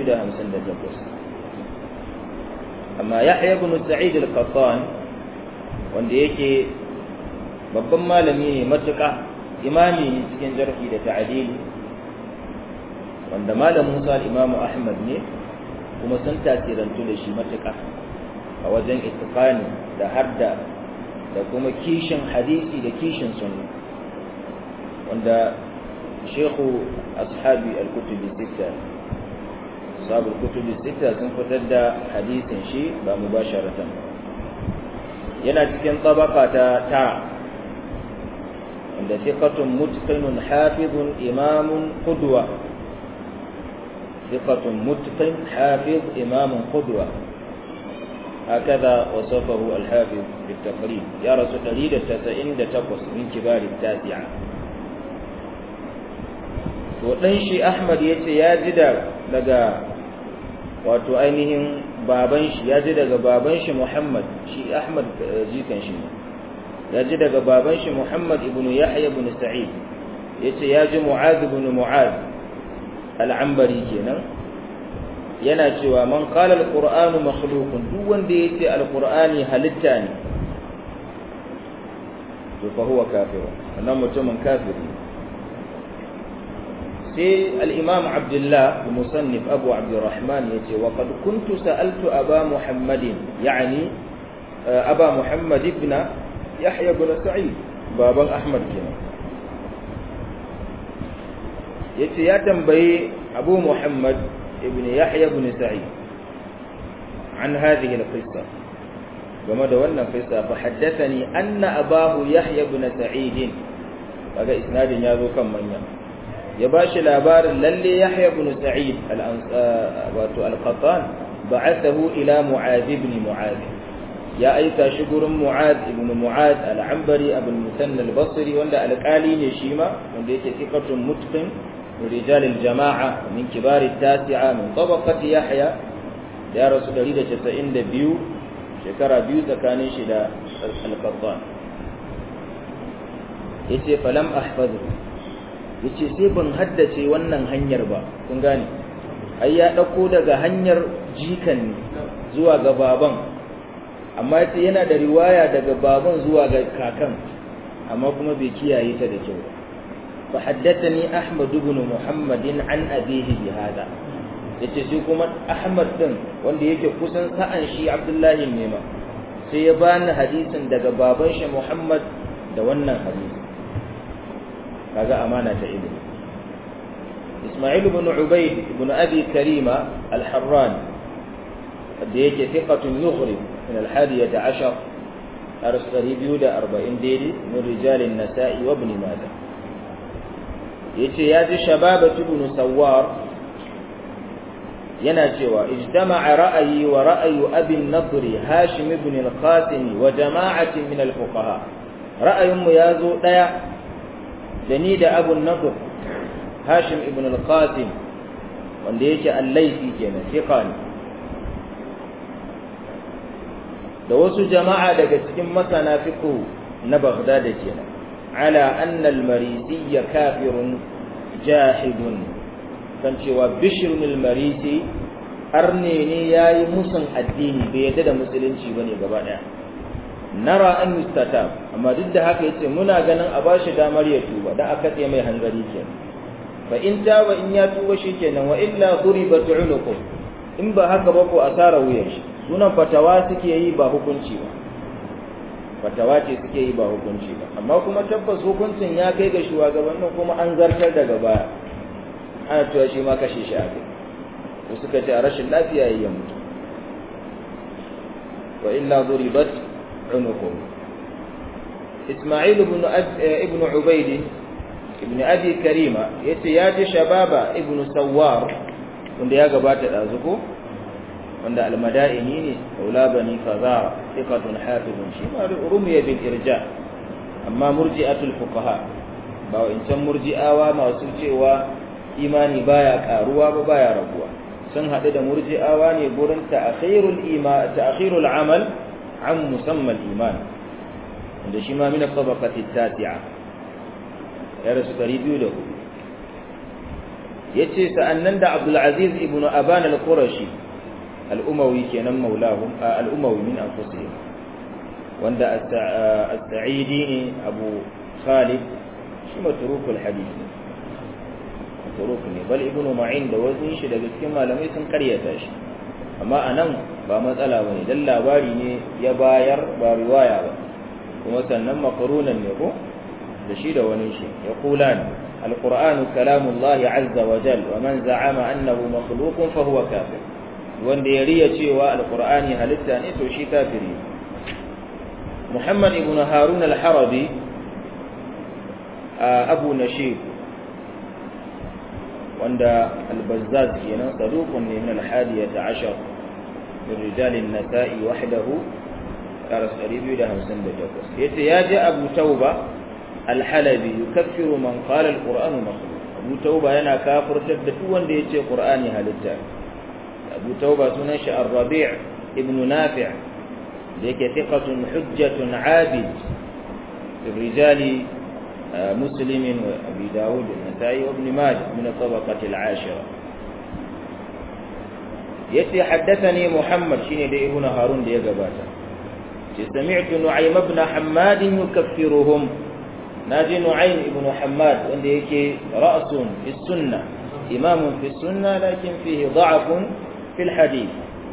258 amma Yahya bin Sa'id al-Qattan wanda yake babban malami ne matuƙa imami ne cikin jarhi da ta'dili wanda malam Musa al-Imam Ahmad ne kuma sun tasirantu da shi matuƙa a wajen ittiqani da hadda da kuma kishin hadisi da kishin sunna wanda shekhu ashabi al-kutubi sita sabu kutubi sita sun fitar da hadisin shi ba mubasharatan yana cikin tabaka ta ta wanda thiqatun mutqinun hafizun imamun qudwa ثقة متقن حافظ إمام قدوة هكذا وصفه الحافظ في التقريب يا رسول دليل التسعين تقص من كبار التاسعة وɗan shi Ahmad ya ce ya ji daga wato ainihin baban shi ya ji daga baban shi Muhammad shi Ahmad jikan shi ne ya ji daga baban shi Muhammad ibn Yahya ibn Sa'id yace ya ji Mu'adh ibn Mu'adh al-Ambari kenan yana cewa man qala al-Qur'anu makhluqun duk wanda yace al-Qur'ani halitta ne to fa huwa kafir wannan mutumin kafiri sai al-Imam Abdullah musannif Abu Abdurrahman yace wa qad kuntu sa'altu Aba Muhammadin yani Aba Muhammad ibn Yahya ibn Sa'id baban Ahmad kenan yace ya tambayi Abu Muhammad ibn Yahya ibn Sa'id an hadhihi al-qissa game da wannan qissa fa haddathani anna abahu Yahya ibn Sa'id kaga isnadin ya zo kan manya ya bashi labarin lalle Yahya ibn Sa'id wato al-Qattan ba'athahu ila Mu'adh ibn Mu'adh ya aika shi gurin Mu'ad ibn Mu'ad al-Ambari Abu al-Musanna al-Basri wanda alƙali ne shi ma wanda yake thiqatun mutqin min rijal al-jama'a min kibar at-tasi'a min tabaqati Yahya ya rasu 192 shekara biyu tsakanin shi da al-Qattan yace falam ahfazu yace sai ban haddace wannan hanyar ba kun gane ai ya dauko daga hanyar jikan zuwa ga baban amma yace yana da riwaya daga baban zuwa ga kakan amma kuma bai kiyaye ta da kyau fa haddathani ahmad ibn muhammadin an abihi bi hada yace shi kuma ahmad din wanda yake kusan sa'an shi abdullahi ne ma sai ya bani hadisin daga baban shi muhammad da wannan hadisi kaga amana ta ilimi isma'il ibn ubayd ibn abi karima al-harrani da yake thiqatun yughrib من الحادية عشر أرسل بيود أربعين ديلي من رجال النساء وابن ماجه يتي ياتي شبابة بن سوار يناتوا اجتمع رأيي ورأي أبي النضر هاشم بن القاسم وجماعة من الفقهاء رأي ميازو ديا جنيد أبو النضر هاشم بن القاسم wanda yake allaifi kenan fiqani da wasu jama'a daga cikin masana fiqh na Baghdad kenan ala anna al-marisi kafirun jahidun kan cewa bishrun al-marisi arne ne yayi musun addini bai yadda da musulunci bane gaba daya nara an yustatab amma duk da haka yace muna ganin a bashi damar ya tuba dan aka tsaye mai hanzari kenan fa in taba in ya tuba shikenan wa illa duribat unuqu in ba haka ba ko asara wuyan shi sunan fatawa suke yi ba hukunci ba fatawa ce suke yi ba hukunci ba amma kuma tabbas hukuncin ya kai ga shugabannin kuma an zartar daga baya ana cewa shi ma kashe shi a kai to suka ce a rashin lafiya yayin mutu wa illa duribat unuqum Isma'il ibn ibn Ubayd ibn Abi Karima yace ya ji shababa ibn Sawwar wanda ya gabata da zuko wanda almadaini ne aula bani fazara thiqatun hafizun shi ma rumiya bil irja amma murji'atul fuqaha ba wancan murji'awa masu cewa imani baya karuwa ba baya raguwa sun hadu da murji'awa ne gurin ta'khirul iman ta'khirul amal an musamma iman wanda shi ma min tabaqati tati'a ya rasu 200 yace sa'annan da Abdul Aziz ibn Aban al-Qurashi al'umawi kenan maulahum al'umawi min anfusihim wanda as-sa'idi ne abu khalid shi matrukul hadith matruk ne bal ibnu ma'in da wasu shi daga cikin malamai sun karyata shi amma anan ba matsala bane dan labari ne ya bayar ba riwaya ba kuma sannan makarunan ne ko da shi da wani shi ya kulan القرآن كلام الله عز وجل ومن زعم أنه مخلوق فهو كافر wanda ya riya cewa alqur'ani halitta ne to shi kafiri Muhammad ibn Harun al-Harabi Abu Nashib wanda al-bazzaz kenan saduqun ne min al-hadiyata ashar min rijal an-nasa'i wahdahu karas 258 yace ya ji abu tauba al-halabi yukaffiru man qala al-qur'anu makhluq abu tauba yana kafirtar da duk wanda yace qur'ani halitta abu tauba sunan shi ar-rabi' ibn nafi' da yake thiqatun hujjatun 'abid الرجال مسلم وأبي داود النسائي وابن ماجه من الطبقة العاشرة يتي حدثني محمد شيني دي ابن هارون دي قباتا سمعت نعيم بن حماد يكفرهم ناجي نعيم بن حماد وندي يكي رأس في السنة إمام في السنة لكن فيه ضعف في الحديث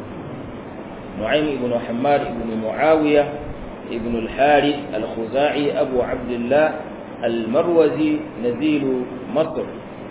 نعيم بن حماد بن معاوية ابن الحارث الخزاعي أبو عبد الله المروزي نزيل مصر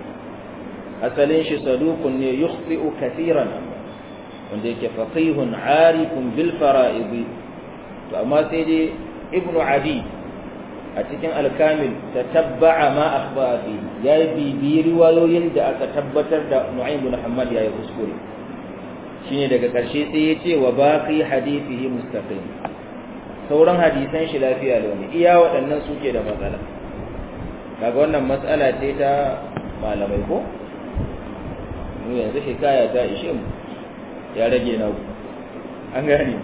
أسلين صدوق يخطئ كثيرا ونديك فقيه عارف بالفرائض فأما سيدي ابن عدي أتكن الكامل تتبع ما أخبأ فيه يا بي بي روايوين da aka tabbatar da Nu'aym bin Muhammad yayi kuskure shine daga karshe sai yace wa baqi hadithihi mustaqim sauran hadisan shi lafiya da wani iya waɗannan suke da matsala kaga wannan matsala ce ta malamai ko mu yanzu hikaya ta ishe mu ya rage na an gane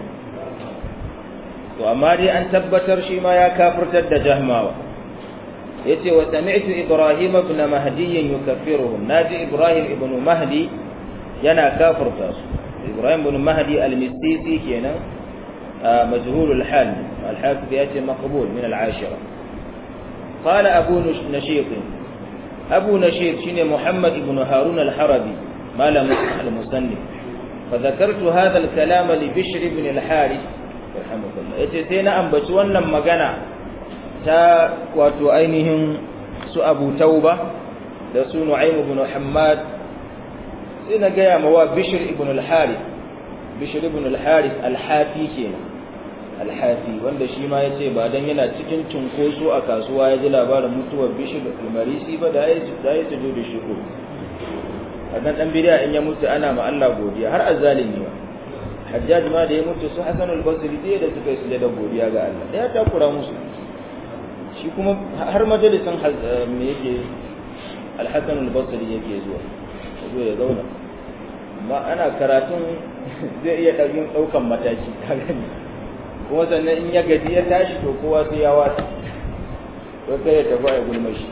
to amma dai an tabbatar shi ma ya kafirtar da jahmawa yace wa sami'tu ibrahim ibn mahdi yukaffiruhum naji ibrahim ibn mahdi yana kafirta su ibrahim ibn mahdi al-mistisi kenan مجهول الحال الحافظ ياتي مقبول من العاشرة قال أبو نشيط أبو نشيط شين محمد بن هارون الحربي ما لم المسنف فذكرت هذا الكلام لبشر بن الحارث رحمه الله يتسينا أن بسوانا مغانا تا واتو أينهم سو أبو توبة da su Nu'aym ibn Hammad sai na gaya mawa Bishr ibn al-Harith Bishr ibn al-Harith al-Hafi kenan al-Hafi wanda shi ma yace ba dan yana cikin tunkoso a kasuwa ya ji labarin mutuwar Bishr al-Marisi ba da yayi da yayi sujudu shukr adan dan bid'a in ya mutu ana ma Allah godiya har azzalimi ba Hajjaj ma da ya mutu su Hasan al-Basri dai da suka yi sujada godiya ga Allah da ya takura musu shi kuma har majalisin me yake al-Hasan al-Basri yake zuwa zo ya zauna amma ana karatun zai iya ɗaukin ɗaukan mataki kuma sannan in ya gaji ya tashi to kowa sai ya wata ko kai ya tafi ya gulma shi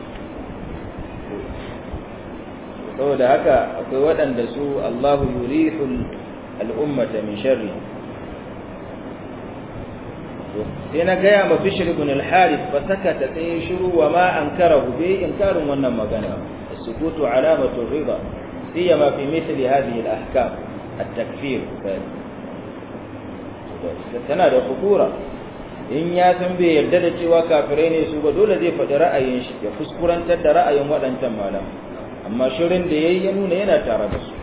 saboda haka akwai waɗanda su Allahu yurihul al'ummata min sharri sai na gaya ma Bishr ibn al-Harith fa sakata sai shiru wa ma ankarahu bai inkarin wannan magana السكوت علامة الرضا سيما في مثل هذه الأحكام التكفير tana da khutura in ya san bai yarda da cewa kafirai ne su ba dole zai faɗi ra'ayin shi ya kuskurantar da ra'ayin waɗancan malam amma shirin da yayi ya nuna yana tare da su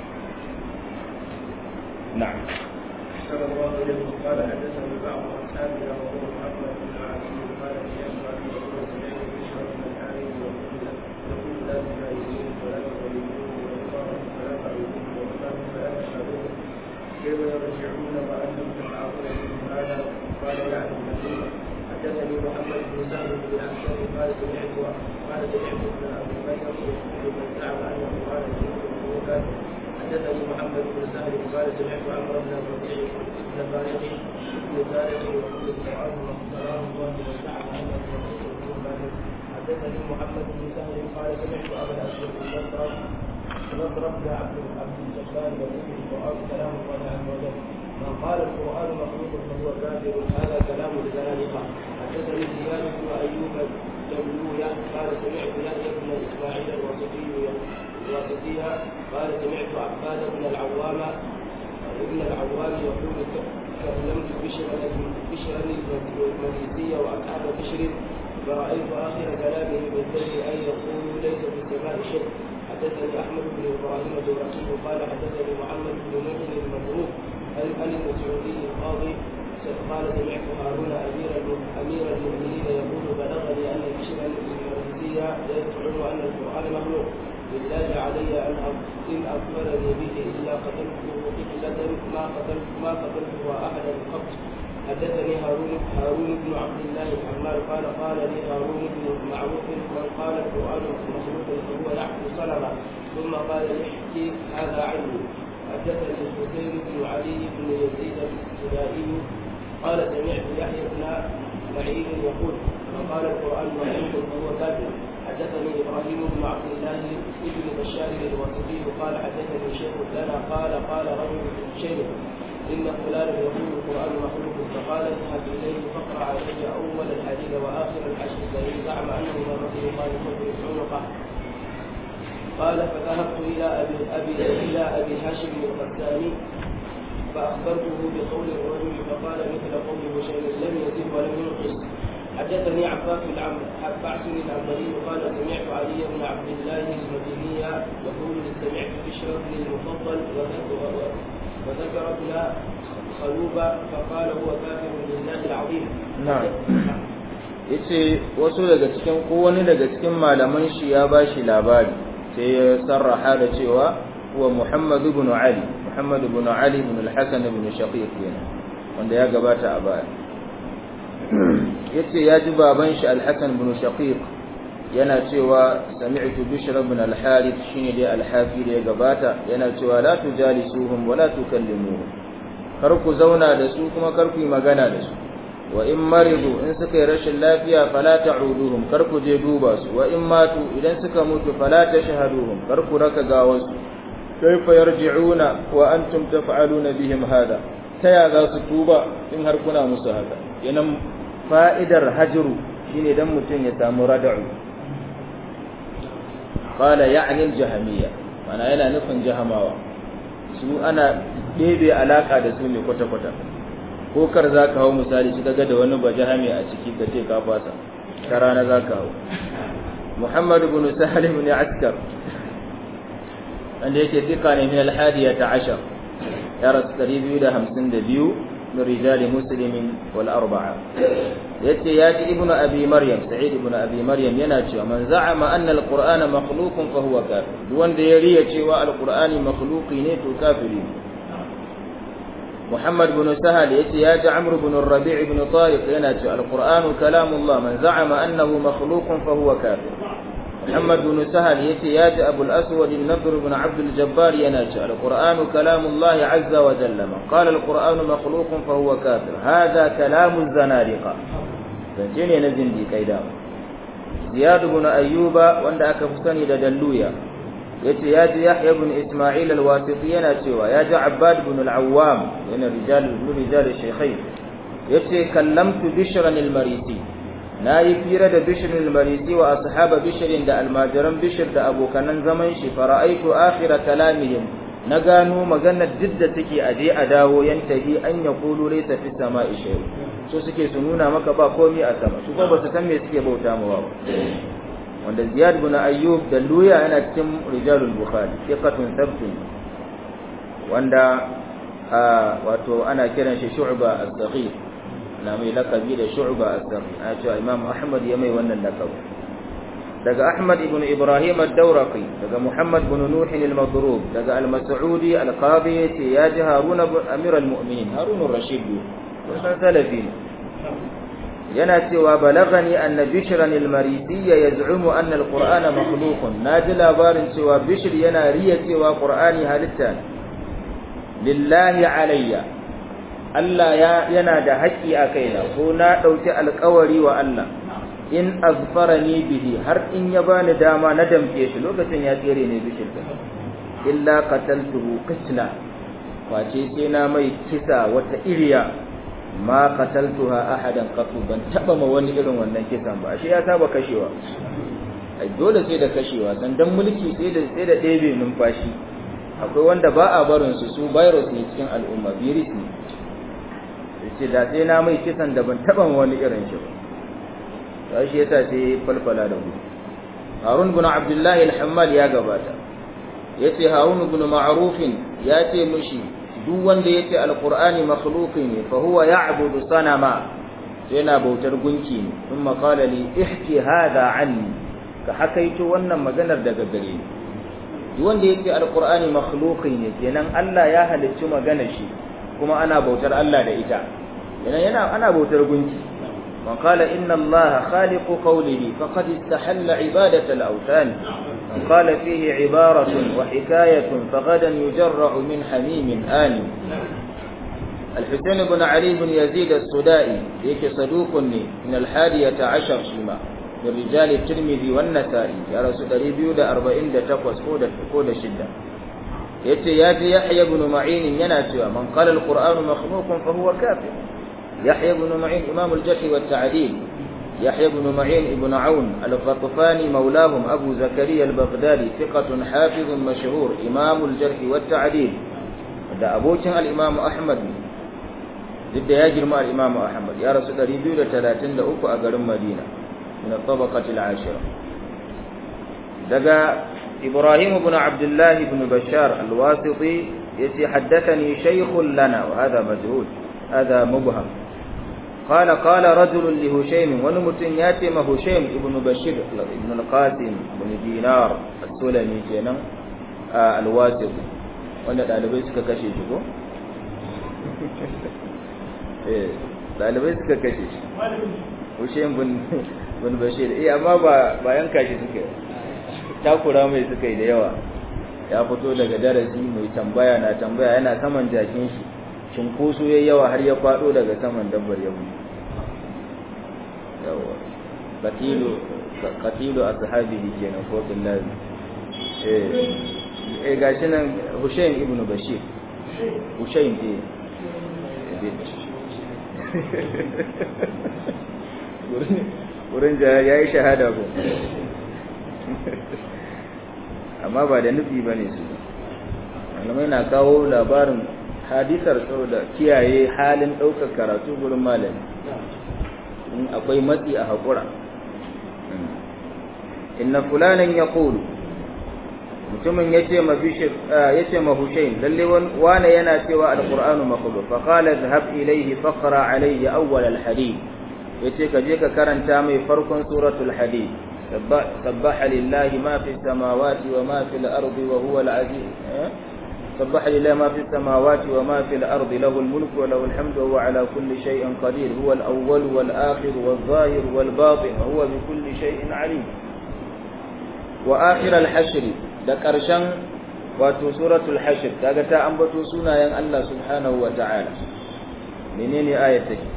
na'am قال حدثني بعض اصحابنا وهو محمد بن عاصم قال يسمع في رسول الله بشر بن الحارث ويقول لا تجاهدون ولا تظلمون ويقال فلا تعبدون وقال فلا تشهدون كيف يرجعون وانتم تفعلون مثل هذا قال يعني المدينه حدثني محمد بن سعد بن الحسن قال سمعت قال سمعت ابن ابي بكر يقول من زعم انه قال سمعت حدثني محمد بن سهل قال سمعت عمرو بن الربيع بن طارق بن طارق يقول القران واختاره الله وزعم انه رسول الله حدثني محمد بن سهل قال سمعت ابا الاسود بن نصر نصر بن عبد عبد الجبار يقول القران كلام الله عز وجل من قال القران مخلوق فهو كافر هذا كلام الزنادقه حدثني زياد بن ايوب جملويا قال سمعت يحيى بن اسماعيل الوسطي الواسطية قال سمعت عباد بن العوام ابن العوام يقول كلمت بشرا بشرا المريسية وأصحاب بشر فرأيت آخر كلامه بالذي أن يقول ليس في السماء شيء حدثني أحمد بن إبراهيم الدورقي قال حدثني محمد بن مؤمن المبروك عن عن المسعودي القاضي قال سمعت هارون أمير أمير المؤمنين يقول بلغني أن بشرا المريسية يزعم أن القرآن مخلوق لله علي أن إن أخبرني به إلا قتلته قتلة ما قتلت ما قتلته أحدا قط حدثني هارون هارون بن عبد الله الحمال قال قال لي هارون بن معروف من قال القرآن مخلوق فهو يحكي صنما ثم قال احكي هذا عني حدثني الحسين بن علي بن يزيد السبائي قال سمعت يحيى بن معين يقول من قال القرآن مخلوق فهو كافر حدثني ابراهيم بن عبد الله بن بشار الواسطي قال حدثني شيخ لنا قال قال رجل شيخ ان فلانا يقول القران مخلوق فقال اذهب اليه فاقرا علي اول الحديث واخر العشر فان زعم انه لا مخلوقان فاضرب عنقه قال فذهبت الى ابي ابي الى ابي هاشم القساني فاخبرته بقول الرجل فقال مثل قول بشير لم يزد ولم ينقص حدثني عباس عباس العنبري قال سمعت علي بن عبد الله المديني يقول سمعت بشر بن المفضل وذكر ابن خلوبة فقال هو كافر بالله العظيم نعم yace wasu daga cikin ko wani daga cikin malaman shi ya bashi labari sai ya sarraha da cewa huwa Muhammad ibn Ali Muhammad ibn Ali ibn al-Hasan ibn Shaqiq kenan wanda ya gabata a baya yace ya ji baban shi al-Hasan ibn Shaqiq yana cewa sami'tu Bishr ibn al-Harith shine dai al-Hafi da ya gabata yana cewa la tujalisuhum wa la tukallimuhum kar ku zauna da su kuma kar ku yi magana da su wa in maridu in suka yi rashin lafiya fala ta'uduhum kar ku je duba su wa in matu idan suka mutu fala tashhaduhum kar ku raka gawansu kaifa yarji'una wa antum taf'aluna bihim hada taya za su tuba in har kuna musu haka yanan fa'idar hajru shine dan mutun ya samu rad'u qala ya'ni al-jahmiyya mana yana nufin jahamawa su ana ɗebe alaka da su ne kwata-kwata ko kar za ka hau misali shi kaga da wani bajahami a ciki ka ce ka fasa ta rana za ka hau muhammad ibn sahal ibn askar wanda yake fika ne min al-hadiya ta ashar ya rasu 252 min rijali muslimin wal arba'a yace ya ji ibnu abi maryam sa'id ibnu abi maryam yana cewa man za'ama anna al-qur'ana makhluqun fa huwa kafir duk wanda ya riya cewa al-qur'ani makhluqi ne to kafiri ne محمد بن سهل يتي يا عمرو بن الربيع بن طارق يناتي القرآن كلام الله من زعم أنه مخلوق فهو كافر محمد بن سهل يتي يا أبو الأسود النضر بن عبد الجبار يناتي القرآن كلام الله عز وجل من قال القرآن مخلوق فهو كافر هذا كلام الزنادقة فانتيني نزل دي كيدا زياد بن أيوب وان أكفسني دلويا yace ya ji Yahya ibn Isma'il al-Wasiti yana cewa ya ji Abbad ibn al-Awwam yana rijal ibn rijal shaykhain yace kallamtu Bishr al-Marisi nayi fira da Bishr al-Marisi wa ashaba Bishr da almajiran Bishr da abokanan zaman shi fara'aitu akhir kalamihim na gano maganar duk da take aje a dawo yantahi an yaqulu laysa fi sama'i shay so suke su nuna maka ba komai a sama su ba su san me suke bauta mawa ba wanda ziyad bin ayyub da luya yana cikin rijalul bukhari thiqatun thabtun wanda wato ana kiran shi shu'ba as-saghir na mai lakabi da shu'ba as-saghir a cewa imam ahmad ya mai wannan lakabi daga ahmad ibn ibrahim ad-dawraqi daga muhammad ibn nuh al-madrub daga al-mas'udi al-qadi yace ya ji harun amir al-mu'minin harun ar-rashid wannan salafi yana cewa balagani anna bishran al-marisi yaz'umu anna al-qur'ana makhluqun naji labarin cewa bishr yana riya cewa qur'ani halitta lillahi alayya Allah ya yana da haƙƙi a kaina ko na dauki alƙawari wa Allah in azfarani bihi har in ya bani dama na damke shi lokacin ya tsere ne bishr illa qataltuhu qitla face sai na mai kisa wata iriya ma qataltuha ahadan qatu ban taba ma wani irin wannan kisan ba shi ya saba kashewa ai dole sai da kashewa san dan mulki sai da sai da ɗebe numfashi akwai wanda ba a barin su su virus ne cikin al'umma virus ne yace da sai na mai kisan da ban taba ma wani irin shi ba sai shi yasa sai falfala da gudu Harun ibn Abdullah al-Hammal ya gabata yace Harun ibn Ma'ruf ya ce mushi duk wanda yace alqur'ani makhluqi ne fa huwa ya'budu sanama yana bautar gunki ne kuma qala li ihki hadha anni ka hakaito wannan maganar daga gare ni duk wanda yake alqur'ani makhluqi ne kenan Allah ya halicci magana shi kuma ana bautar Allah da ita kenan yana ana bautar gunki man qala inna Allah khaliqu qawlihi faqad istahalla ibadata al-awthan man qala fihi ibaratun wa hikayatun faghadan yujarra'u min hamimin ani الحسين بن علي بن يزيد السدائي يك صدوق من الحادية عشر شيما من رجال الترمذي والنسائي يا رسول الله دا أربعين دا تقوس كودة كودة شدة يتي ياتي يحيى بن معين يناتي من قال القرآن مخلوق فهو كافر يحيى بن معين إمام الجرح والتعديل يحيى بن معين ابن عون الغطفاني مولاهم أبو زكريا البغدادي ثقة حافظ مشهور إمام الجرح والتعديل da abokin al-Imam Ahmad duk da ya girma al-Imam Ahmad ya rasu 233 a garin Madina min tabaqati al-ashira daga Ibrahim ibn Abdullah ibn Bashar al-Wasiti yace haddathani shaykhun lana wa hadha majhul hadha mubham قال قال رجل لهشيم ونمتن ياتي ما هشيم ابن بشير ابن القاسم بن دينار السلمي kenan الواسطي wanda dalibai suka kashe shi ko eh dalibai suka kashe shi Hussein bin bin Bashir eh amma ba bayan kashi suka takura mai suka yi da yawa ya fito daga darasi mai tambaya na tambaya yana saman jakin shi cinkoso yayi yawa har ya fado daga saman dabbar ya mutu yawa qatilu qatilu ashabihi kenan ko billahi eh eh gashi nan Hussein ibn Bashir Hussein eh wurin da ya yi shahada ko amma ba da nufi ba ne su malamai na kawo labarin hadisar saboda kiyaye halin ɗaukar karatu gurin malami in akwai matsi a haƙura inna fulanan ya ƙulu mutumin ya ce ma Hussein lalle wane yana cewa alƙur'anu makhluq fa qala dhhab ilayhi faqra alayhi awwal alhadith yace ka je ka karanta mai farkon suratul hadid sabbaha lillahi ma fi samawati wa ma fil ardi wa huwa al-aziz sabbaha lillahi ma fi samawati wa ma fil ardi lahu al-mulku wa lahu al-hamdu wa huwa ala kulli shay'in qadir huwa al-awwal wal akhir wal zahir wal batin wa huwa bi kulli shay'in alim wa akhir al-hashr da karshen wato suratul hashr kaga ta ambato sunayen Allah subhanahu wa ta'ala menene ayat take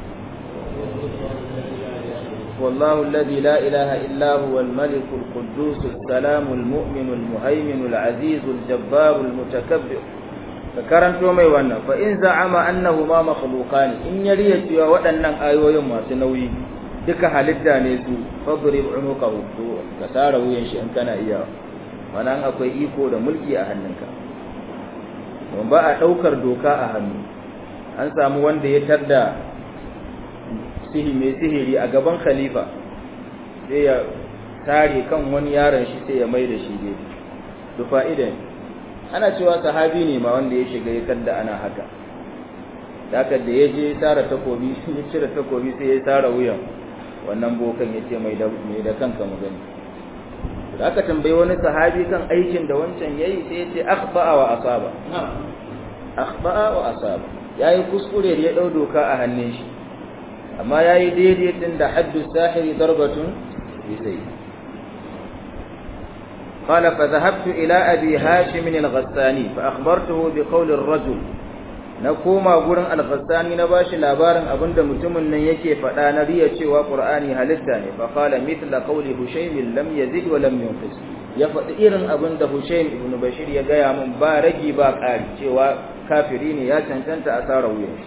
والله الذي لا إله إلا هو الملك القدوس السلام المؤمن المهيمن العزيز الجبار المتكبر فكرنت mai wannan fa in za'ama annahuma makhluqan in yariya cewa waɗannan ayoyin masu nauyi duka halitta ne su fadrib unuqahu to ka sara wuyan shi in kana iya wannan akwai iko da mulki a hannunka don ba a daukar doka a hannu an samu wanda ya tarda sihi mai sihiri a gaban khalifa sai ya tare kan wani yaron shi sai ya mai da shi gefe to fa'ida ana cewa sahabi ne ma wanda ya shiga ya kanda ana haka haka da ya je tsara takobi ya cire takobi sai ya tsara wuyan wannan bokan ya ce mai da mai da kanka mu gani da aka tambayi wani sahabi kan aikin da wancan yayi sai ya ce akhba'a wa asaba akhba'a wa asaba yayi kuskure da ya dau doka a hannun shi amma ya yi daidai ɗin da haddu sahiri darbatun bisai قال فذهبت إلى أبي هاشم الغساني فأخبرته بقول الرجل نقوم أقول الغساني نباش لابارن أبند متمن يكي فلا نريد شوى قرآني هلتاني فقال مثل قول هشيم لم يزد ولم ينقص يفئر أبند هشيم ابن بشير يقيا من بارجي باقال شوى كافرين يا تنتنت أثار ويش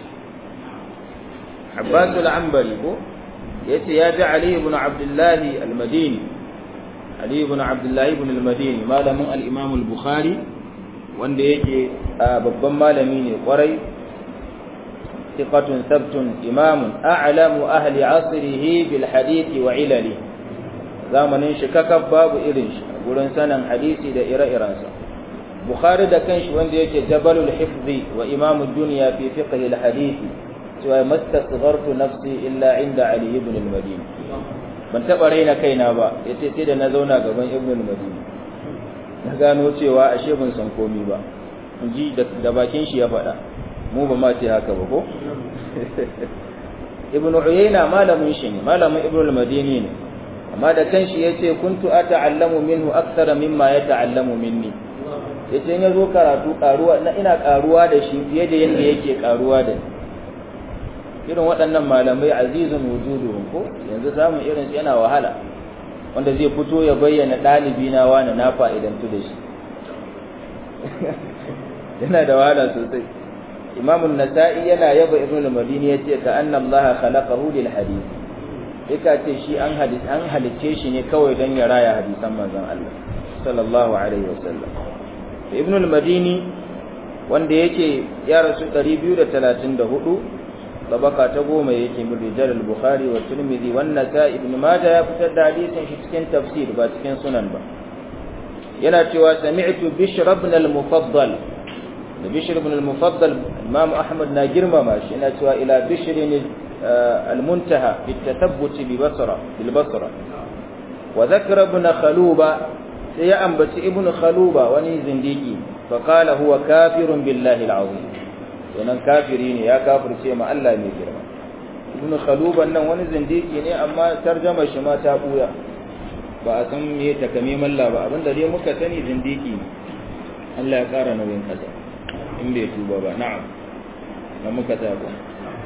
عباس العنبري يتي يا علي بن عبد الله المديني علي بن عبد الله بن المديني malamin al-Imam al-Bukhari wanda yake babban malami ne kwarai thiqatun sabtun imamun a'lamu ahli asrihi bil hadith wa ilali zamanin shi kakab babu irin shi gurin sanin hadisi da ire-irensa Bukhari da kanshi wanda yake jabalul hifzi wa imamud dunya fi fiqh al-hadith cewa mastasghartu nafsi illa inda Ali ibn al-Madini ban taba raina kaina ba yace sai da na zauna gaban ibn al-Madini na gano cewa ashe ban san komi ba in ji da bakin shi ya faɗa mu ba ma ce haka ba ko ibnu uyayna malamin shi ne malamin ibnu al-madini ne amma da kanshi yace kuntu ata'allamu minhu akthara mimma yata'allamu minni yace in yazo karatu karuwa na ina karuwa da shi fiye da yanda yake karuwa da ni irin waɗannan malamai azizun wujuduhum ko yanzu samun irin su yana wahala wanda zai fito ya bayyana ɗalibi na wani na fa'idantu da shi yana da wahala sosai imamun nasa'i yana yaba ibn al-madini yace ka anna allaha khalaqahu lil hadith yaka ce shi an hadis an halice shi ne kawai don ya raya hadisan manzon Allah sallallahu alaihi wasallam ibn al-madini wanda yake ya rasu 234 tabaka ta goma yake min rijal al-bukhari wa tirmidhi wa nasa'i ibn majah ya fitar da hadisin shi cikin tafsir ba cikin sunan ba yana cewa sami'tu bishr ibn al-mufaddal da bishr ibn al-mufaddal imam ahmad na girmama shi yana cewa ila bishr al-muntaha fi at-tathabbut bi basra bil basra wa dhakara ibn khaluba sai ya ambaci ibn khaluba wani zindiki fa qala huwa kafirun billahi al-azim wannan kafiri ne ya kafirce ma Allah mai girma ibn khaluban nan wani zindiki ne amma tarjama shi ma ta buya ba a san me takamaiman la ba abinda dai muka sani zindiki ne Allah ya kara nauyin kasa in bai tuba ba na'am na muka ta ba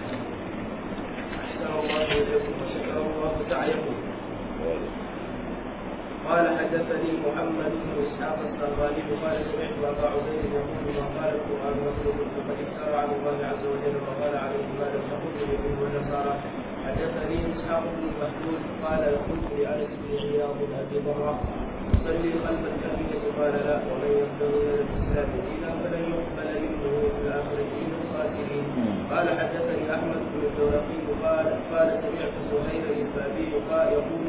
قال حدثني محمد بن اسحاق الصغاني قال سمعت ابا عبيد يقول ما قال القران مخلوق فقد افترى على الله عز وجل وقال عليه ما لم تقل اليهود والنصارى حدثني اسحاق بن مخلود قال قلت لانس بن عياض بن ابي ضره صلي خلف الكعبه قال لا ومن يبتغي الى الاسلام دينا فلن يقبل منه في الاخره من الخاسرين قال حدثني احمد بن الدورقي قال قال سمعت سهيل البابي قال يقول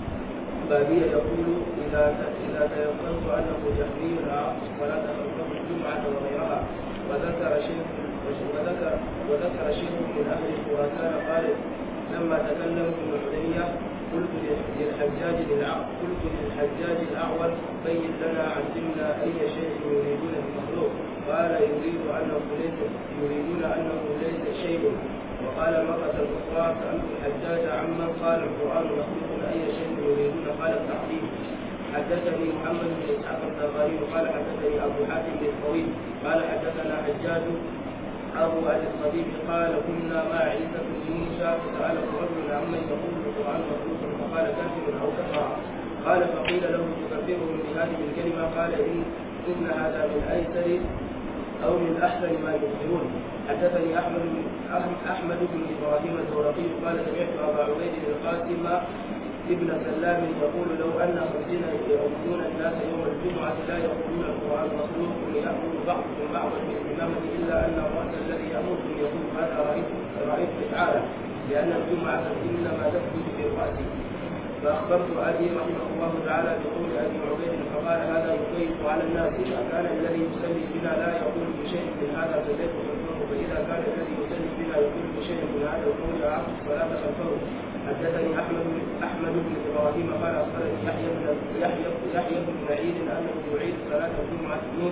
بابية يقول إذا إذا تيقنت أنه جهمي فلا تخلفه الجمعة وغيرها وذكر شيخ وذكر وذكر شيخ من أهل خراسان قال لما تكلمت ابن عليا قلت للحجاج قلت للحجاج الأعور بين لنا علمنا أي شيء يريدون المخلوق قال يريد أنه ليس يريدون أنه ليس شيء وقال مرة أخرى سألت الحجاج عمن قال القرآن مخلوق أي شيء يريدون قال التعظيم حدثني محمد بن إسحاق التغاري قال حدثني أبو حاتم بن الطويل قال حدثنا حجاج أبو أبي الصديق قال كنا مع عيسى بن موسى فسأله رجل عمن يقول القرآن مخلوق فقال كافر أو كفر قال فقيل له تكفره بهذه الكلمة قال إن إن هذا من أيسر أو من أحسن ما يخبرون حدثني أحمد بن أحمد بن إبراهيم الدورقي قال سمعت أبا عبيد القاسم ابن سلام يقول لو أن خمسين يؤمنون الناس يوم الجمعة لا يقولون القرآن مخلوق ليأمر بعضكم بعضا بالإمامة إلا أن الرأس الذي يأمركم يقول هذا رأيت رأيت إفعالا لأن الجمعة إنما تثبت بالرأس فأخبرت أبي رحمه الله تعالى بقول أبي عبيد فقال هذا يضيق على الناس إذا كان الذي يصلي بنا لا يقول بشيء من هذا فليس خلفه فإذا كان الذي يصلي بنا يقول بشيء من هذا القول أعقد الصلاة خلفه حدثني أحمد أحمد بن إبراهيم قال أخبرني يحيى بن يحيى يحيى بن سعيد أنه يعيد صلاة الجمعة نور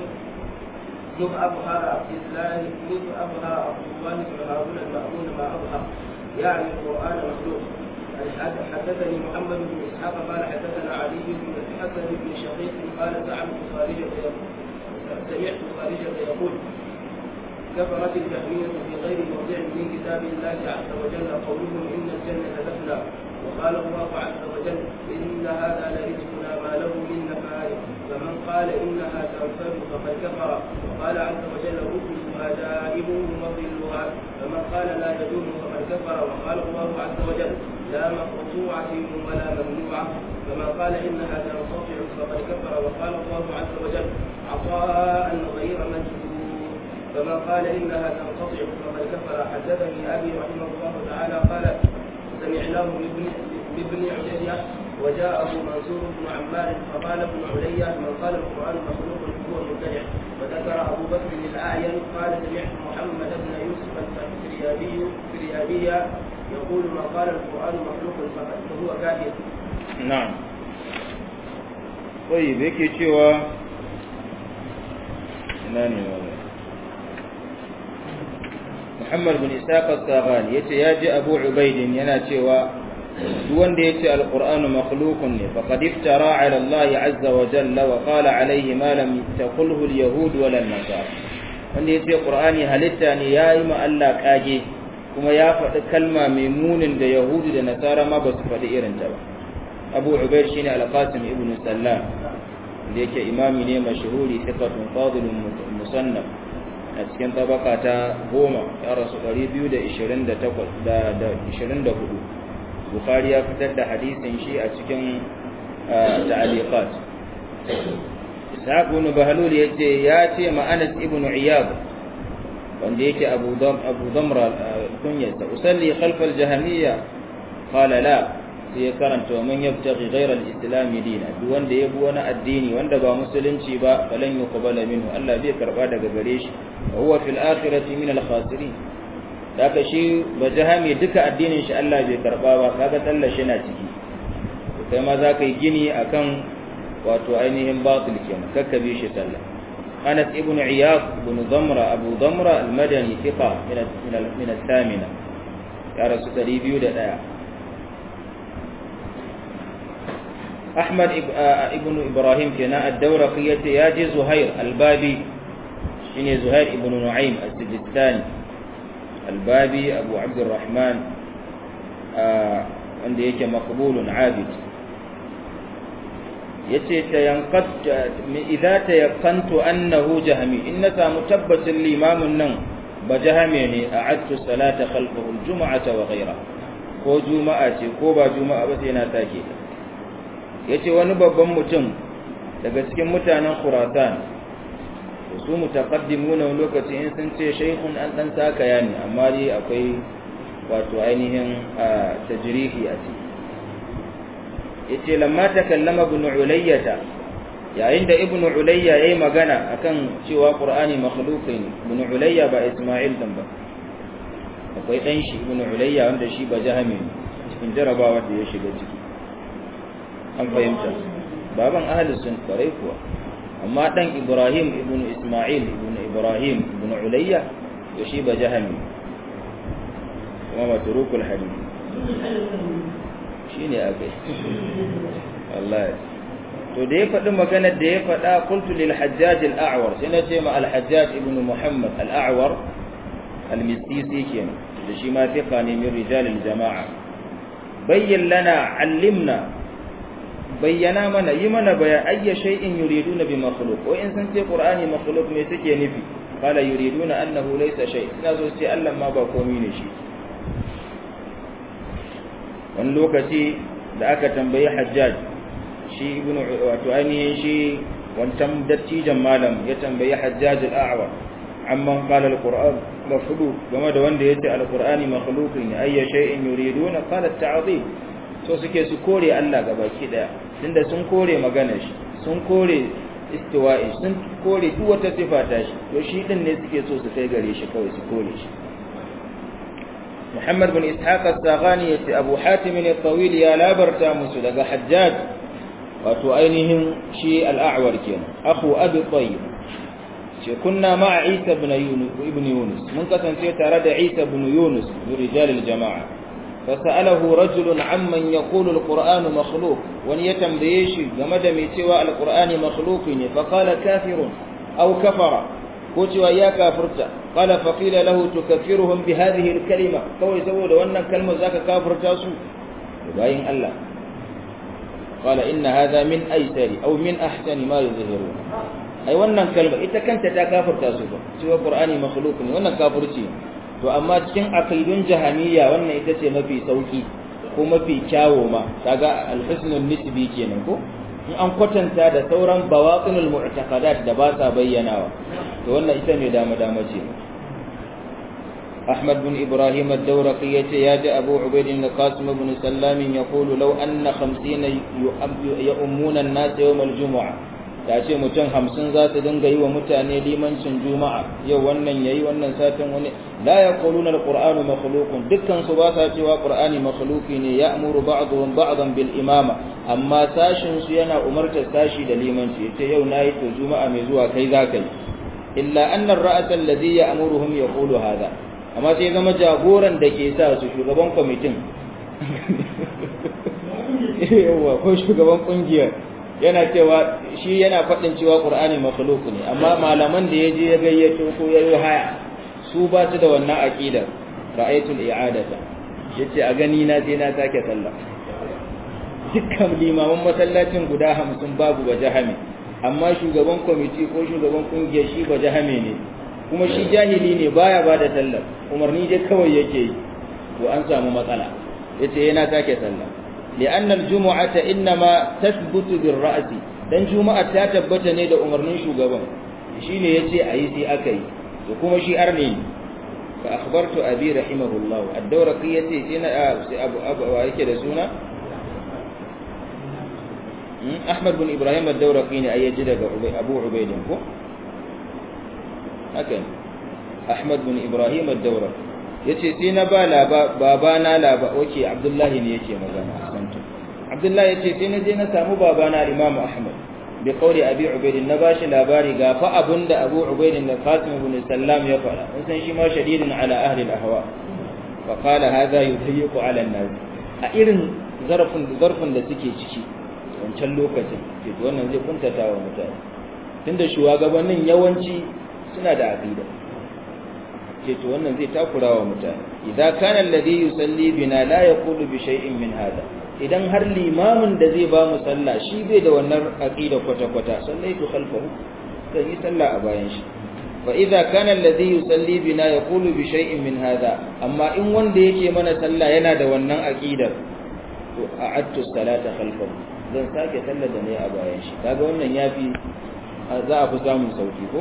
نور أظهر عبد الله نور أظهر عبد الله بن هارون المأمون ما أظهر يعني القرآن مخلوق حدثني محمد بن اسحاق قال حدثنا علي بن الحسن بن شقيق قال سمعت خارجة سمعت خارجة يقول كفرت الجهمية في غير موضع من كتاب الله عز وجل قولهم إن الجنة تفنى وقال الله عز وجل إن هذا لرزقنا ما له من نفاد فمن قال إنها تنفد فقد كفر وقال عز وجل رسلها دائم وظلها فمن قال لا يدوم فقد كفر وقال الله عز وجل لا مقطوعة ولا ممنوعة فمن قال إنها تنقطع فقد كفر وقال الله عز وجل عطاء غير مجدود فمن قال إنها تنقطع فقد كفر حدثني أبي رحمه الله تعالى قال سمعناه لابن لابن عليا وجاءه منصور بن عمار فقال ابن عليا من قال القرآن مخلوق هو مبتدع وذكر أبو بكر الأعين قال سمعت محمد بن يوسف الفريابي فريابيا يقول من قال القرآن مخلوق فهو كافر na'am طيب yake cewa ina ne Muhammad bin Ishaq al-Saghani yace ya ji Abu Ubaid yana cewa duk wanda yace al-Qur'anu makhluqun ne faqad iftara 'ala Allah 'azza wa jalla wa qala 'alayhi ma lam taqulhu al-yahud wa an-nasara wanda yace Qur'ani halitta ne yayi ma Allah kage kuma ya faɗi kalma mai munin da Yahudu da Nasara ma ba su faɗi irin ta ba Abu Ubaid shine Al-Qasim ibn Sallam da yake imami ne mashhuri thiqatun fadilun musannaf a cikin tabaka ta goma ya rasu 224 Bukhari ya fitar da hadisin shi a cikin ta'aliqat Ishaq ibn Bahlul yace ya ce ma Anas ibn Iyad wanda yake Abu Dam Abu Damra kunyata usalli khalf al-jahmiyya qala la sai ya karanta wa man yabtaghi ghayra al-islam dina duk wanda ya bi wani addini wanda ba musulunci ba falan yuqbala minhu Allah bai karba daga gare shi wa huwa fil akhirati min al-khasirin daga shi ba jahami duka addinin shi Allah bai karba ba kaga tsallar shi na ciki kai ma za ka yi gini akan wato ainihin batil kenan kakkabe shi sallah Anas ibn Iyad ibn Damra Abu Damra al-Madani thiqa min min al-thamina ya rasu 201 أحمد ابن إبراهيم كنا الدورقية ياجي زهير البابي شيني زهير ابن نعيم السجستاني البابي أبو عبد الرحمن عند يك مقبول عابد yace tayanqat idza tayaqantu annahu jahmi in na samu tabbacin limamin nan ba jahame ne a'adtu salata khalfahu aljum'ata wa ghayra ko juma'a ce ko ba juma'a ba sai na take ta yace wani babban mutum daga cikin mutanen Khurasan su mutaqaddimuna lokaci in sun ce shaykhun an dan sakaya ne amma dai akwai wato ainihin tajrihi a ciki yace lamma takallama ibn ulayyata yayin da ibn ulayya yayi magana akan cewa qur'ani makhluqi ne ibn ulayya ba isma'il dan ba akwai dan shi ibn ulayya wanda shi ba jahami cikin jarabawa da ya shiga ciki an fahimta baban ahli sun kwarai kuwa amma dan ibrahim ibn isma'il ibn ibrahim ibn ulayya to shi ba jahami kuma matrukul hadith shine akai wallahi to da ya faɗi maganar da ya faɗa qultu lil hajjaj al a'war sai na ce ma al hajjaj ibn muhammad al a'war al misisi kenan da shi ma thiqa ne min rijal al jama'a bayyin lana allimna bayyana mana yi mana bayan ayya shay'in yuriduna bi makhluq wa in san ce qur'ani makhluq me suke nufi qala yuriduna annahu laysa shay ina so ce Allah ma ba komai ne shi wani lokaci da aka tambayi hajjaj shi ibnu wato ainihin shi wancan dattijan malam ya tambayi hajjaj al-a'wa amman qala al-qur'an makhluq game da wanda yace al-qur'ani makhluqun ayya shay'in yuriduna qala at-ta'dhib so suke su kore Allah gabaki daya tunda sun kore maganar shi sun kore istiwa'i sun kore duk wata sifa ta shi to shi din ne suke so su kai gare shi kawai su kore shi Muhammad bin Ishaq al-Saghani yace Abu Hatim al-Tawil ya labarta musu daga Hajjaj wato ainihin shi al-A'war kenan akhu Abi Tayyib ce kunna ma'a Isa ibn Yunus ibn Yunus mun kasance tare da Isa ibn Yunus rijal al-jama'a فسأله رجل عمن يقول القرآن مخلوق ون يتنبيشي game da mai cewa alqur'ani makhluqi ne fa qala kafirun aw kafara ko cewa ya kafirta qala fa qila lahu tukaffiruhum bi hadhihi alkalima kawai saboda wannan kalmar zaka kafirta su bayin Allah qala inna hadha min aysari aw min ahsani ma yuzhirun ai wannan kalma ita kanta ta kafirta su ba cewa qur'ani makhluq ne wannan kafirci ne to amma cikin aqidun jahamiyya wannan ita ce mafi sauki ko mafi kyawo ma kaga al-husnul nisbi kenan ko in an kwatanta da sauran bawatinul mu'taqadat da ba sa bayyanawa to wannan ita ne dama dama ce أحمد بن إبراهيم الدورقي ياتي أبو عبيد القاسم بن سلام يقول لو أن خمسين يؤمون الناس يوم الجمعة ya ce mutum hamsin za su dinga yi wa mutane limancin juma'a yau wannan yayi wannan satin wani la yaquluna alqur'anu makhluqun dukkan su ba sa cewa qur'ani makhluqi ne ya'muru ba'dhum ba'dhan bil imama amma sashin su yana umartar sashi da limanci yace yau nayi to juma'a mai zuwa kai za ka yi illa anna ar-ra's alladhi ya'muruhum yaqulu hadha amma sai zama jagoran da ke sa su shugaban kwamitin yawa ko shugaban kungiyar yana cewa shi yana faɗin cewa qur'ani makhluq ne amma malaman da yaje ya gayyato ko yayi haya su ba su da wannan aqidar ra'aytul i'adata yace a gani na sai na sake sallah dukkan limaman masallacin guda hamsin babu ba jahame amma shugaban kwamiti ko shugaban kungiyar shi ba jahame ne kuma shi jahili ne baya ba da sallar umarni dai kawai yake yi to an samu matsala yace yana sake sallah li'anna al-jumu'ata innama tathbutu bir-ra'si dan juma'a ta tabbata ne da umarnin shugaban shine yace ayi sai aka yi to kuma shi arne ne fa akhbartu abi rahimahullah ad-dawraqi yace sai na sai abu abu yake da suna Ahmad bin Ibrahim ad-Dawraqi ne ayyaji daga Abu Ubayd ko haka Ahmad bin Ibrahim ad-Dawraqi yace sai na ba babana laba oke Abdullahi ne yake magana santo Abdullahi yace sai na je na samu babana Imam Ahmad bi qawli Abi Ubayd na bashi labari ga fa abunda Abu Ubayd da Qasim ibn Sallam ya fara in san shi ma shadidun ala ahli al-ahwa fa qala hadha yudayyiqu ala an-nas a irin zarfin zarfin da suke ciki wancan lokacin ke wannan zai kuntata wa mutane tunda shugabannin yawanci suna da aqida ce to wannan zai takura wa mutane idza kana alladhi yusalli bina la yaqulu bi shay'in min hada idan har limamin da zai ba mu sallah shi bai da wannan aqida kwata kwata sallaitu khalfahu sai yi sallah a bayan shi fa idza kana alladhi yusalli bina yaqulu bi shay'in min hada amma in wanda yake mana sallah yana da wannan aqidar to a'adtu salata khalfahu zan sake sallar da ne a bayan shi kaga wannan yafi za a fi samun sauki ko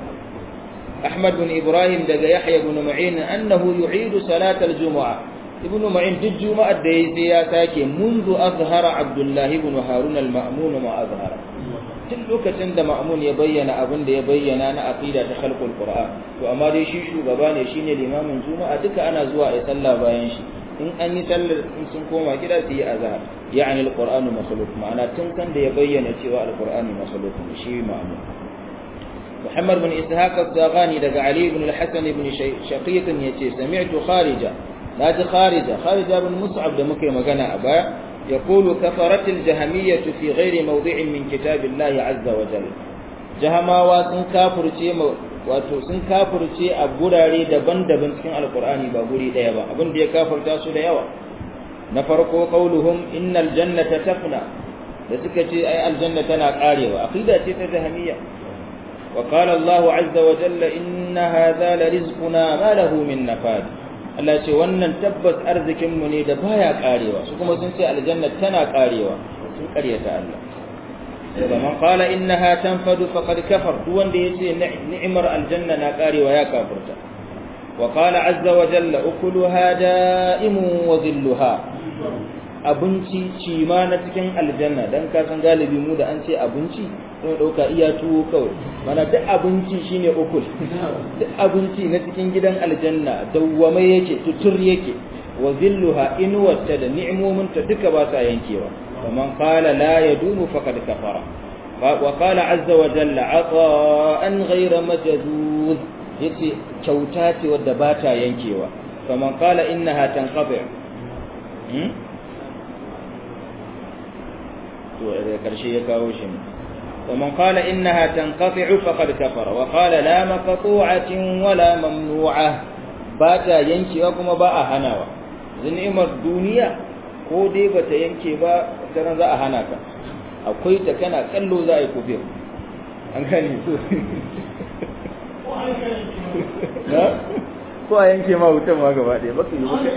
Ahmad bin Ibrahim daga Yahya bin Ma'in annahu yu'idu salat al-jumu'a Ibn Ma'in duk juma'ar da yayi sai ya sake منذ azhara Abdullah ibn Harun al-Ma'mun ma azhara tun lokacin da Ma'mun ya bayyana abin da ya bayyana na aqida ta khalqul Qur'an to amma dai shi shugaba ne shine limamin juma'a duka ana zuwa a sallah bayan shi in an yi sallar in sun koma gida su yi azhar yani alqur'anu makhluq ma'ana tun kan da ya bayyana cewa alqur'ani makhluq ne shi ma'mum Muhammad bin Ishaq al-Saghani daga Ali ibn al-Hasan ibn Shaqiq yace sami'tu Kharija naji Kharija Kharija bin Mus'ab da muke magana a baya يقول كفرت الجهمية في غير موضع من كتاب الله عز وجل جهماوا sun kafirce wato sun kafirce a gurare daban-daban cikin alkur'ani ba guri daya ba abin da ya kafirta su da yawa na farko qauluhum innal jannata tafna da suka ce ai aljanna tana karewa aqida ce ta jahmiya wa qala Allahu azza wa jalla inna hadha la rizquna ma lahu min nafad Allah ce wannan tabbas arzikin mu ne da baya karewa su kuma sun ce aljanna tana karewa sun karyata Allah ومن قال إنها تنفد فقد كفر دون ديسي نعمر الجنة ناقاري ويا كافرتا وقال عز وجل أكلها دائم وظلها abinci ci ma na cikin aljanna dan ka san galibi mu da an ce abinci sai dauka iya tuwo kawai mana duk abinci shine ukul duk abinci na cikin gidan aljanna dawwame yake tutur yake wa zilluha inwata da ni'imominta duka ba sa yankewa ومن قال لا يدوم فقد كفر وقال عز وجل عطاء غير مجذوذ yace kyauta ce wadda ba ta yankewa kaman kala innaha tanqati hmm to da karshe ya kawo shi ne kaman kala innaha tanqati faqad kafara wa qala la maqtu'atin wala mamnu'a ba ta yankewa kuma ba a hanawa ni'imar duniya ko dai bata yanke ba sai za a hana ka akwai ta kana kallo za a yi kufir an gani so ko a yanke ma wutan ma gaba ɗaya baka yi baka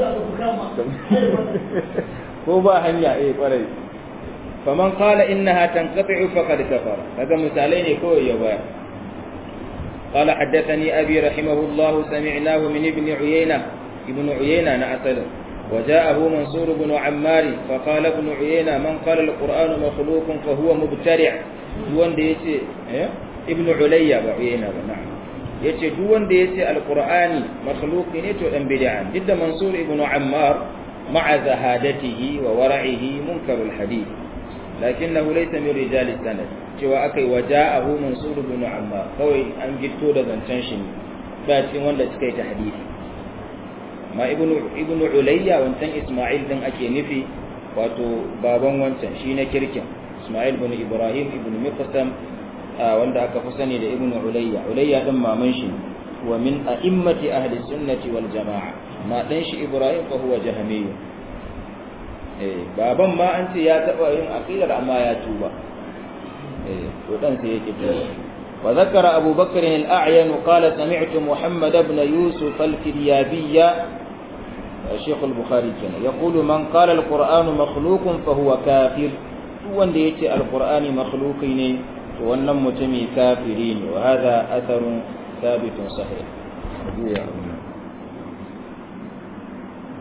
ko ba hanya eh kwarai faman qala innaha tanqati'u faqad kafara kaga misalai ne kawai ya baya قال حدثني أبي رحمه الله سمعناه من ابن عيينة ابن عيينة نعسل وجاءه منصور بن عمار فقال ابن عيينة من قال القرآن مخلوق فهو مبترع دون دي يتي ابن عليا بعيينة نعم yace duk wanda yace alqur'ani makhluqi ne to dan bid'a didda mansur ibn ammar ma'a zahadatihi wa wara'ihi munkarul hadith lakinnahu laysa min rijali sanad cewa akai waja'ahu mansur ibn amma kawai an gitto da zancen shi ba cikin wanda suka yi tahdidi ma ibnu ibnu ulayya wancan isma'il din ake nufi wato baban wancan shi na kirkin isma'il ibn ibrahim ibn miqsam wanda aka fi sani da ibnu ulayya ulayya din maman shi wa min a'immati ahli sunnati wal jama'a ma dan shi ibrahim fa huwa jahmiyyu eh baban ma an ce ya taba yin aqidar amma ya tuba eh to dan sai yake tuba wa zakara abu bakr al-a'yan qala sami'tu muhammad ibn yusuf al-firyabiyya الشيخ البخاري كان يقول من قال القرآن مخلوق فهو كافر wanda yace alqur'ani makhluqi ne to wannan mutumi kafiri ne wa hadha atharun thabitun sahih